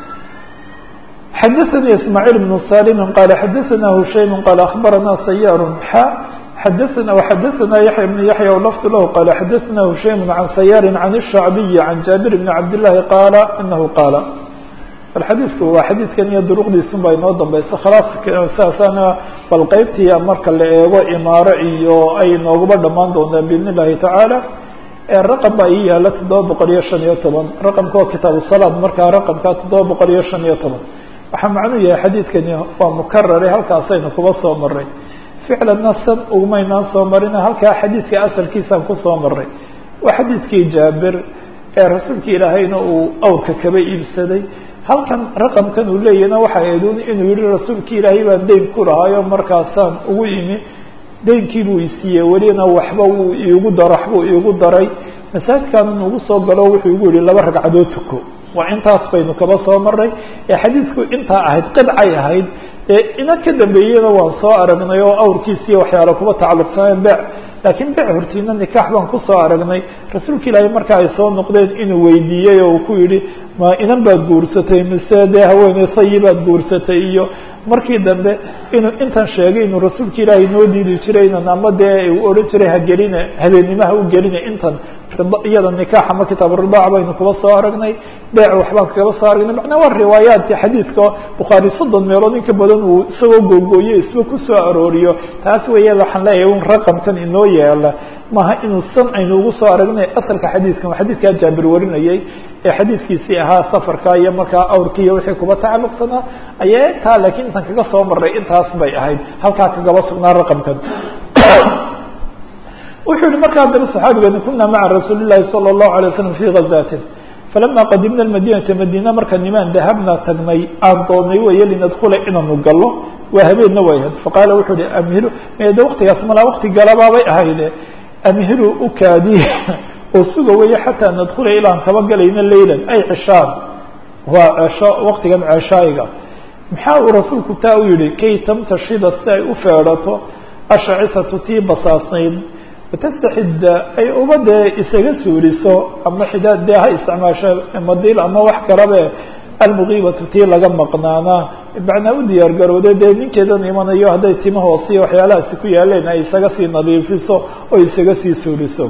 xadaثnي ismاعيل بن saلم qال xadaثna hushaym qال aخbarana سyاr xa xadaثna وxadaثna yaحyى بن yaحyى lfd lah qال xadaثna hushaym عan سyاr عan الشhacbiي عan jaaبir بn cabd للahi qaala inahu qaala bal xadiidku waa xadiidkan iyo duruqdiisun baa inoo dambaysa khalaas saasana bal qeybtii marka la eego imaaro iyo ay nooguba dhamaan doontaa bidn الlahi taعaalى raqم baa ii yaala toddoba boqol iyo شhan iyo toban raqمka waa kitaab الصلاad markaa raqمka toddoba boqol iyo شhan iyo toban waxaa macnuu yahay xadiidkani waa mukarare halkaasaynu kuba soo maray ficlanna san ugumaynaan soo marina halkaa xadiidka asalkiisaan kusoo maray waa xadiidkii jaabir ee rasuulka ilaahayna uu awrka kaba iibsaday halkan raqamkan uu leeyahna waxay ahayd inuu yihi rasuulka ilaahay baan deyn ku lahaayo markaasaan ugu imi deynkii buu isiiyey welina waxba wuu iigu daro waxbuu iigu daray masaajidkaanun ugu soo galo wuxuu igu yihi laba ragcadood tuko waa intaas baynu kaba soo maray ee xadiidku intaa ahayd qidcay ahayd ee ina ka dambeeyena waan soo aragnay oo awrkiisiiyo waxyaalo kuba tacalluqsaneen bec laakiin bec hortiina nikaax baan kusoo aragnay rasuulka ilaahay marka ay soo noqdeen inuu weydiiyey oo uu ku yihi ma inan baad guursatay mise dee haweeney sayi baad guursatay iyo markii dambe inuu intan sheegay inuu rasuulka ilaahay noo diidi jiray inan ama dee uu odhan jiray hageline habeenimaha u geline intan iyada nikaax ama kitaab ridaac baynu kuba soo aragnay beec waxbaan kaba soo aragnay macnaa waa riwaayaadki xadiidka bukhaari soddon meelood in ka badan uu isagoo googooye isba kusoo arooriyo taas weeye waxaan leeyahay un raqamkan inoo yaala maaha inuu san aynu ugu soo aragnay asalka xadiidkan waa xadiidkaa jaabir warinayay ee xadiidkiisii ahaa safarka iyo markaa awrki iyo wixii kuba tacalluqsanaa ayaa intaa laakiin intan kaga soo maray intaas bay ahayd halkaa kagaba sugnaa raqamkan wuxuu yihi markaa daba saxaabigani kuna maca rasuuli llahi salى الlahu alay waslam fi gazatin falama qadimna madinata madiina marka nimaan dahabna tagnay aan doonay weeye linadkula inaanu gallo waa habeenna way ahayd faqaala wuxuu hi amhilu de waktigaas malaa wakti galabaabay ahayde amhilu ukaadiya oo suga weeye xataa nadkula ilaan kaba galayna laylan ay cishaan waa cesho waqtigan ceshaayiga maxaa uu rasuulku taa u yihi kay tamtashida si ay u feedhato ashacisatu tii basaasnayd watastaxidda ay uba dee isaga suuriso ama xidaad dee ha isticmaasho madiil ama wax kalabe almugiibatu tii laga maqnaanaa macnaa u diyaar garowday dee ninkeedan imanayo hadday tima hoosiyo waxyaalahaasi ku yaaleen ay isaga sii nadiifiso oo isaga sii suuriso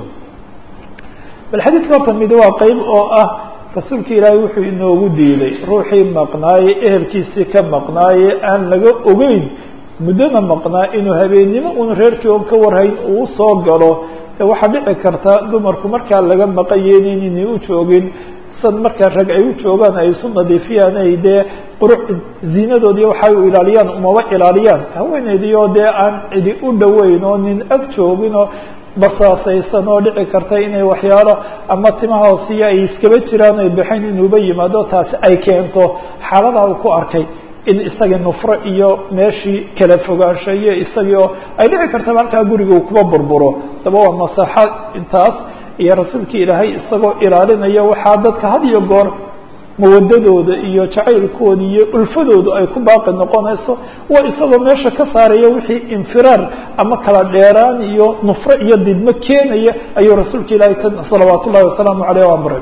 bal xadiidka horta mid waa qeyb oo ah rasuulka ilaahay wuxuu inoogu diiday ruuxii maqnaaye ehelkiisii ka maqnaaye aan laga ogeyn muddona maqnaa inuu habeennimo un reerkii oon ka warhayn uu soo galo waxaa dhici karta dumarku markaa laga maqayenin inay u joogin sad markaa rag ay u joogaan ay isu nadiifiyaan ay dee quruc ziinadoodii waxay u ilaaliyaan umaba ilaaliyaan haweeneydii oo dee aan cidi u dhoweyn oo nin ag joogin oo basaasaysan oo dhici karta inay waxyaalo ama timaha hoosiya ay iskaba jiraan ay baxayn inuuba yimaado taasi ay keento xaaladaa uu ku arkay in isagii nufro iyo meeshii kala fogaansho iyo isagii oo ay dhici kartaba halkaa guriga uu kuba burburo daba waa masaxa intaas iyo rasuulka ilaahay isagoo ilaalinaya waxaa dadka had iyo goor mawadadooda iyo jacaylkooda iyo ulfadooda ay ku baaqi noqonayso waa isagoo meesha ka saaraya wixii infiraar ama kala dheeraan iyo nufro iyo didmo keenaya ayuu rasuulka ilaahay ta salawaat ullahi wasalaamu aleyh o amray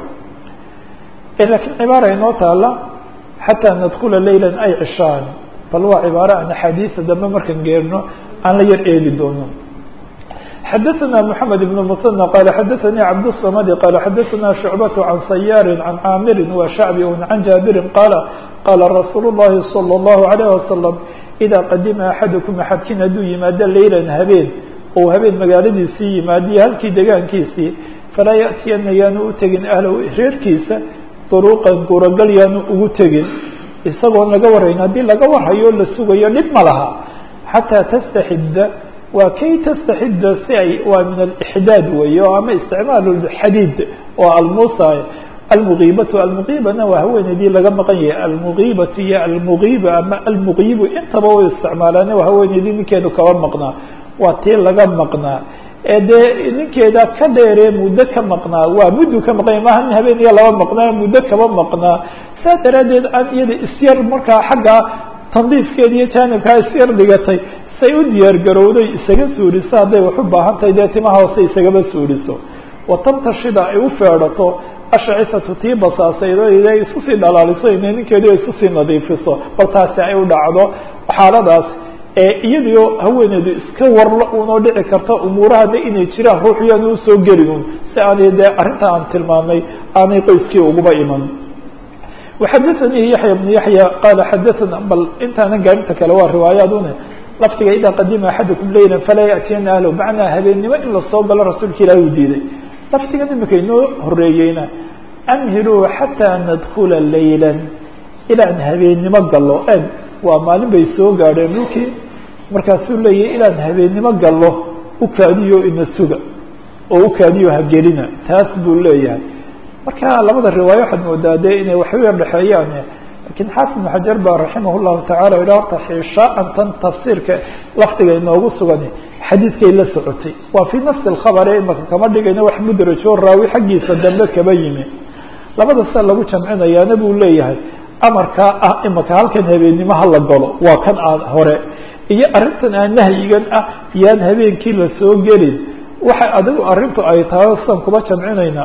lakiin cibaara inoo taala xataa nadkula leyla ay cishaan bal waa cibaaro aan axaadiisa dambe markaan geerno aan la yar eegi doono xadaثna mحamed بن mثنى qال xadaثnي cabdالصmd qال xadaثna شhuعbaة عan sayاr عan caamiri وshacbi عan jaabiri qala qala rasuul الlahi slى الlahu عalيه waslم إida qadima axadكم axadkin hadduu yimaado leylan habeen ou habeen magaaladiisii yimaadiyo halkii degaankiisii falaa yaأtiyana yaanu u tegin ahlow reerkiisa duruqan guuragal yaanu ugu tegin isagoon laga warayn haddii laga warhayo la sugayo dhib ma laha xatىa tstaxida waa kay tastaxida si ay waa min alixdaad weeye o ama isticmaal xadiid oo almusa almugiibatu almugiibana waa haweeneydii laga maqan yahay almugiibatu iyo almugiiba ama almugiibu intaba way isticmaalaan waa haweeneydii ninkeedu kaba maqnaa waa tii laga maqnaa ee dee ninkeeda ka dheeree muddo ka maqnaa waa muddu ka maqanya maaha nin habeen iyo laba maqnaa muddo kaba maqnaa saas daraaddeed aan iyada isyar markaa xagga tandiifkeeda iyo jaanibkaa isyar dhigatay say u diyaar garowday isaga suuriso hadday wax u baahan tahay dee timaha hoose isagaba suuriso watantashida ay u feedhato ashacisatu tii basaasaydo ay isku sii dhalaaliso ina ninkeedu isku sii nadiifiso bal taasi ay u dhacdo xaaladaas ee iyadiio haweeneydu iska warla unoo dhici karta umuurahana inay jiraan ruuxiyana usoo gelin un si aanay dee arrinta aan tilmaamay aanay qoyskii uguba iman waxadaثanii yaxya bnu yaxya qaala xadaثana bal intaanan gaarinta kale waa riwaayaad une lafdiga idaa qadima axadukum leyla falaa yaأtiyana ahlo macnaa habeennimo in lasoo galo rasuulka ilahi uu diiday lafdigan imika inoo horeeyeyna amhiluu xataa nadkula layla ilaan habeennimo gallo eg waa maalin bay soo gaadheen dhulkii markaasuu leeyahy ilaan habeennimo gallo ukaadiyo ina suga oo ukaadiyo hagelina taas buu leeyahay marka labada riwaayo waxaad moodaa dee inay waxu yar dhexeeyaan lakiin xaafid ibnu xajar baa raximah llahu tacala yidhi horta xishaaan tan tafsiirka lafdiga inoogu sugan xadiidkay la socotay waa fii nafsi alkhabare imaka kama dhigayna wax mudrajo raawi xaggiisa dambe kaba yimi labada sia lagu jamcinayaana buu leeyahay amarkaa ah imaka halkan habeennimo hala galo waa kan aan hore iyo arrintan aan nahyigan ah yaan habeenkii lasoo gelin waxa adigu arrintu ay tahay sidan kuba jamcinayna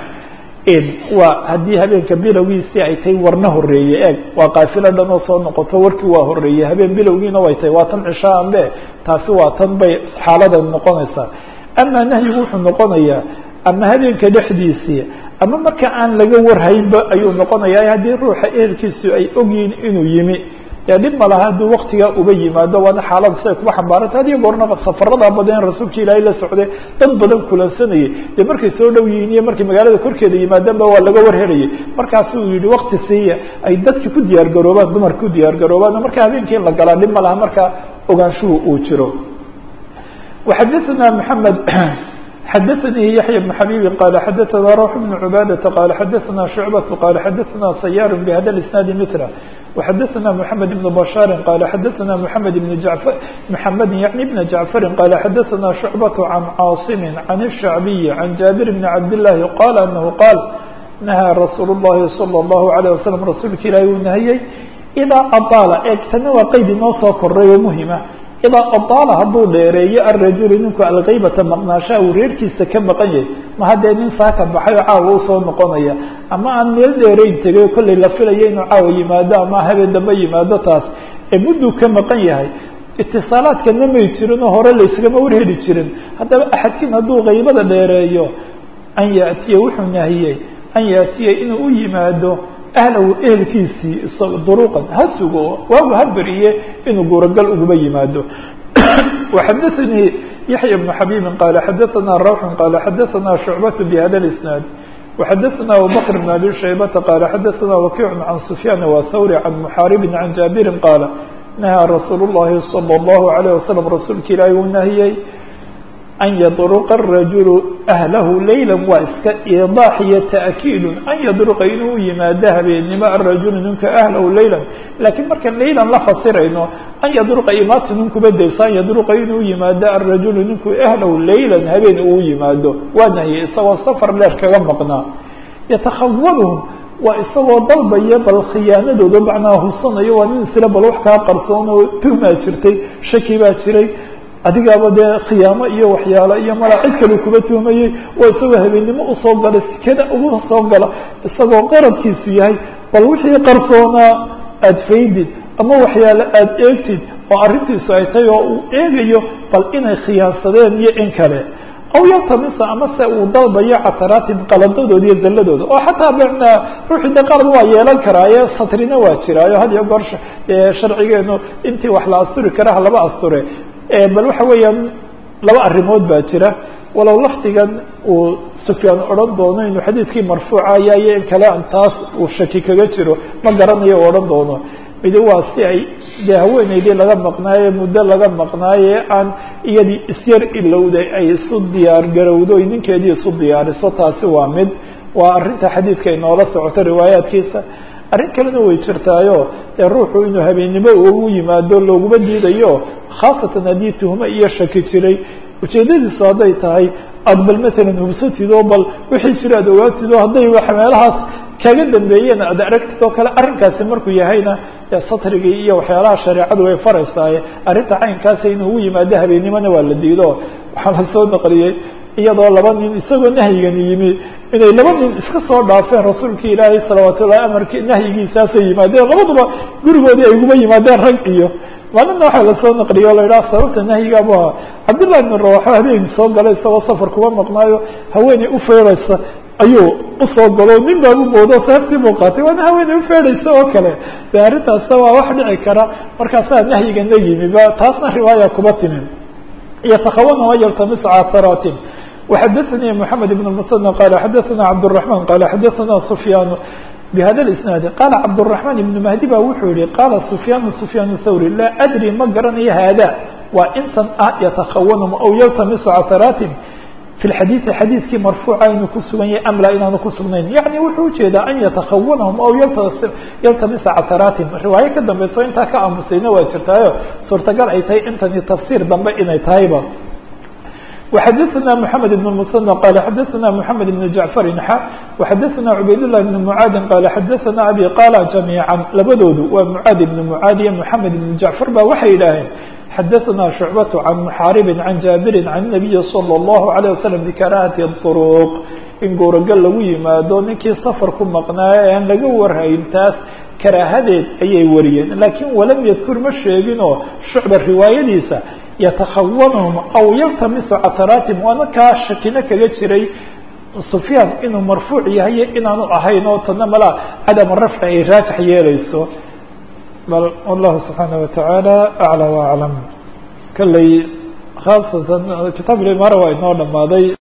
waa haddii habeenka bilowgiisii ay tahay warna horeeye eeg waa kaafilo dhan oo soo noqoto warkii waa horeeyey habeen bilowgiina way tahay waa tan cishaan be taasi waa tan bay xaaladan noqonaysaa ama nahyigu wuxuu noqonayaa ama habeenka dhexdiisii ama marka aan laga warhaynba ayuu noqonayaa haddii ruuxa ehelkiisu ay ogyihiin inuu yimi dee dhib malaha hadduu waktigaa uba yimaado waana xaalada siay kuba xambaaranta hadiyo goornaba safarada badan rasuulka ilaahay la socday dad badan kulansanayay dee markay soo dhow yihiin iyo markay magaalada korkeeda yimaadaanba waa laga warhelayay markaasuu yihi wakti siiya ay dadki ku diyaar garoobaan dumarka ku diyaar garoobaan marka habeenkii in la galaa dhib ma laha marka ogaanshuhu uu jiro وxadثna محamed xadaثnي yaحyى بن xabيbi qال xadaثna روح بن عباadة qال xadaثna شhuعبة qال xadaثna سyاr بhda الاسناaد mثله وxadaثna محamed بن بشhاaر qال xadaثna محamed بن جعفر محamed yعnي بن جعفر qال xadaثna شhuعبة عن cاaصم عن الشhعبي عن جابر بن عبد اللahi qال أنه qاaل nahaa rasuul الlahi salى الlahu عalيه wasalam rasuulka ilaahi uu nahiyey idaa adaala eeg tana waa qeyd inoo soo koray oo muhima idaa adaala hadduu dheereeyo arajulu ninku alkaybata maqnaashaha uu reerkiisa ka maqan yahay ma haddee nin saaka baxay oo caawa usoo noqonaya ama aan meel dheerayn tegay kollay la filayo inuu caawa yimaado ama habeen dambe yimaado taas ee mudduu ka maqan yahay itisaalaadkana may jirin oo hore layskama warheli jirin haddaba axadkiin hadduu kaybada dheereeyo an yaatiya wuxuu nahiyey an yaatiya inuu u yimaado ahlahu ehelkiisii duruqan ha sugo waagu ha beriye inuu guuragal uguba yimaado وxadaثnii yaحya بن xabيbi qala xadaثna rawx qala xadaثna شhucbaة bhada الاسناad وxadaثna abubكر بن abi shaybةa qala xadaثna wakiع عan سfyaan wthawri عan mxaaribi عan jaabiri qaala nahaa rasuul الlahi slى الlahu عalيه waslم rasuulka ilaahi uu nahiyey an yadruqa الrajulu ahlahu layla waa iska iidaax iyo ta'kiidu an yadruqa inuu u yimaado habeennimo arajulu ninka ahlahu laylan laakiin markaan laylan la fasirayno an yadruqa imaati ninkuba dayso an yadruqa inuu yimaado arajulu ninku ahlahu laylan habeen uu yimaado waa nahiyey isagoo safar dheer kaga maqnaa yatakhawaluhum waa isagoo dalbaya bal khiyaanadooda macnaha hubsanayo waa nin isla bal wax kaa qarsoon oo tuhmaa jirtay shaki baa jiray adigaaba dee khiyaamo iyo waxyaalo iyo mala cid kale kuba tuhmayey waa isagoo habeennimo usoo galay sikada ugu soo gala isagoo qaradkiisu yahay bal wixii qarsoonaa aada faydid ama waxyaalo aada eegtid oo arrintiisu ay tahay oo uu eegayo bal inay khiyaansadeen iyo in kale aw yaltamisa ama se uu dalbayo casaraatin qaladadooda iyo zalladooda oo xataa bna ruuxii de qalad waa yeelan karaaye satrina waa jiraayo had iyo goor sharcigeenu intii wax la asturi karaha laba asture bal waxa weeyaan laba arrimood baa jira walow lafdigan uu sufyaan odhan doono inuu xadiidkii marfuuca yayo in kale an taas uu shaki kaga jiro ma garanayo u odhan doono midi waa si ay dee haweeneydii laga maqnaaye muddo laga maqnaaye aan iyadii isyar ilowday ay isu diyaar garowdo oy ninkeedii isu diyaariso taasi waa mid waa arrinta xadiidka inoola socoto riwaayaadkiisa arrin kalena way jirtaayo dee ruuxu inuu habeennimo ugu yimaado looguma diidayo khaasatan haddii tuhmo iyo shaki jiray ujeedadiisu hadday tahay aada bal matalan hubsatid oo bal wixii jira aad ogaatid oo hadday wax meelahaas kaga dambeeyeen aad aragtid oo kale arrinkaasi markuu yahayna dee satrigii iyo waxyaalaha shareecadu way faraysaaye arrinta caynkaasa inuu u yimaado habeennimona waa la diido waxaa la soo naqliyey iyadoo laba nin isagoo nahyigani yimi inay laba nin iska soo dhaafeen rasuulkii ilaahay salawaat ullahi amarki nahyigiisaasoo yimaadeen labaduba gurigoodii ay uguba yimaadeen rag iyo maalinna waxaa lasoo naqliyo o la yidhaha sababta nahyiga bu ahaa cabdullahi ibn rawaxa habeen soo galay isagoo safar kuma maqnaayo haweeney ufeeraysa ayuu usoo galo nin baa u moodo seeftii buu qaatay waana haweeney ufeeraysa oo kale de arrintaasna waa wax dhici kara markaasaa nahyigana yimi ba taasna riwaaya kuma timin yatakawana wayaltamis casaraatin وxadثnي محamed بن المثنى qال xadثna cبدالرحمن qال xadثna سفyاn بhda الاسناaد qال cبدالرحمن بن مهدي ba wuxuu yihi qاla سفyاn سفyاn الthوري lا أdrي ma garanayo hada waa intan ah yتkhawnm aw yltmis casaraatin في الxadيiثi xadيiثkii marfuuca inuu ku sugan yahay am la inaanu ku sugnayn yaعni wuxuu ujeedaa an yتkhawnhm aw yltamisa casaraatin riwaayo ka dambeyso intaa ka aamusayna waa jirtaayo suurtagal ay tahay intani tafsir dambe inay tahayba وxadثna محamed بن المثنى qال xadثna محamed بن جعفر xa وxadثna عubayd لله بن معاad qال xadثna abي qاla جamيعا labadoodu waa معاad بن معاad iyo محamed بن جعفر ba waxay yidhaaheen xadثna شhuعبة عن محاarب عن jاaبر عن النبي صلى الله عليه وسلم بكراهة الطرق in goorogal lagu yimaado ninkii sفر ku maqnaayo aan laga warhayn taas karaahadeed ayay wariyeen lakiin walam ydkur ma sheeginoo shucba riwaayadiisa yتkhawnhm aw yltamisu casaraatim waana kaa shakino kaga jiray sufyaan inuu marfuuc yahay inaanu ahayn oo tana mala cadama rafci ay raajix yeeleyso bal wallahu subحaanaه wataعaalى aclى وaclam kaley khaasatan kitaab imaara waa inoo dhamaaday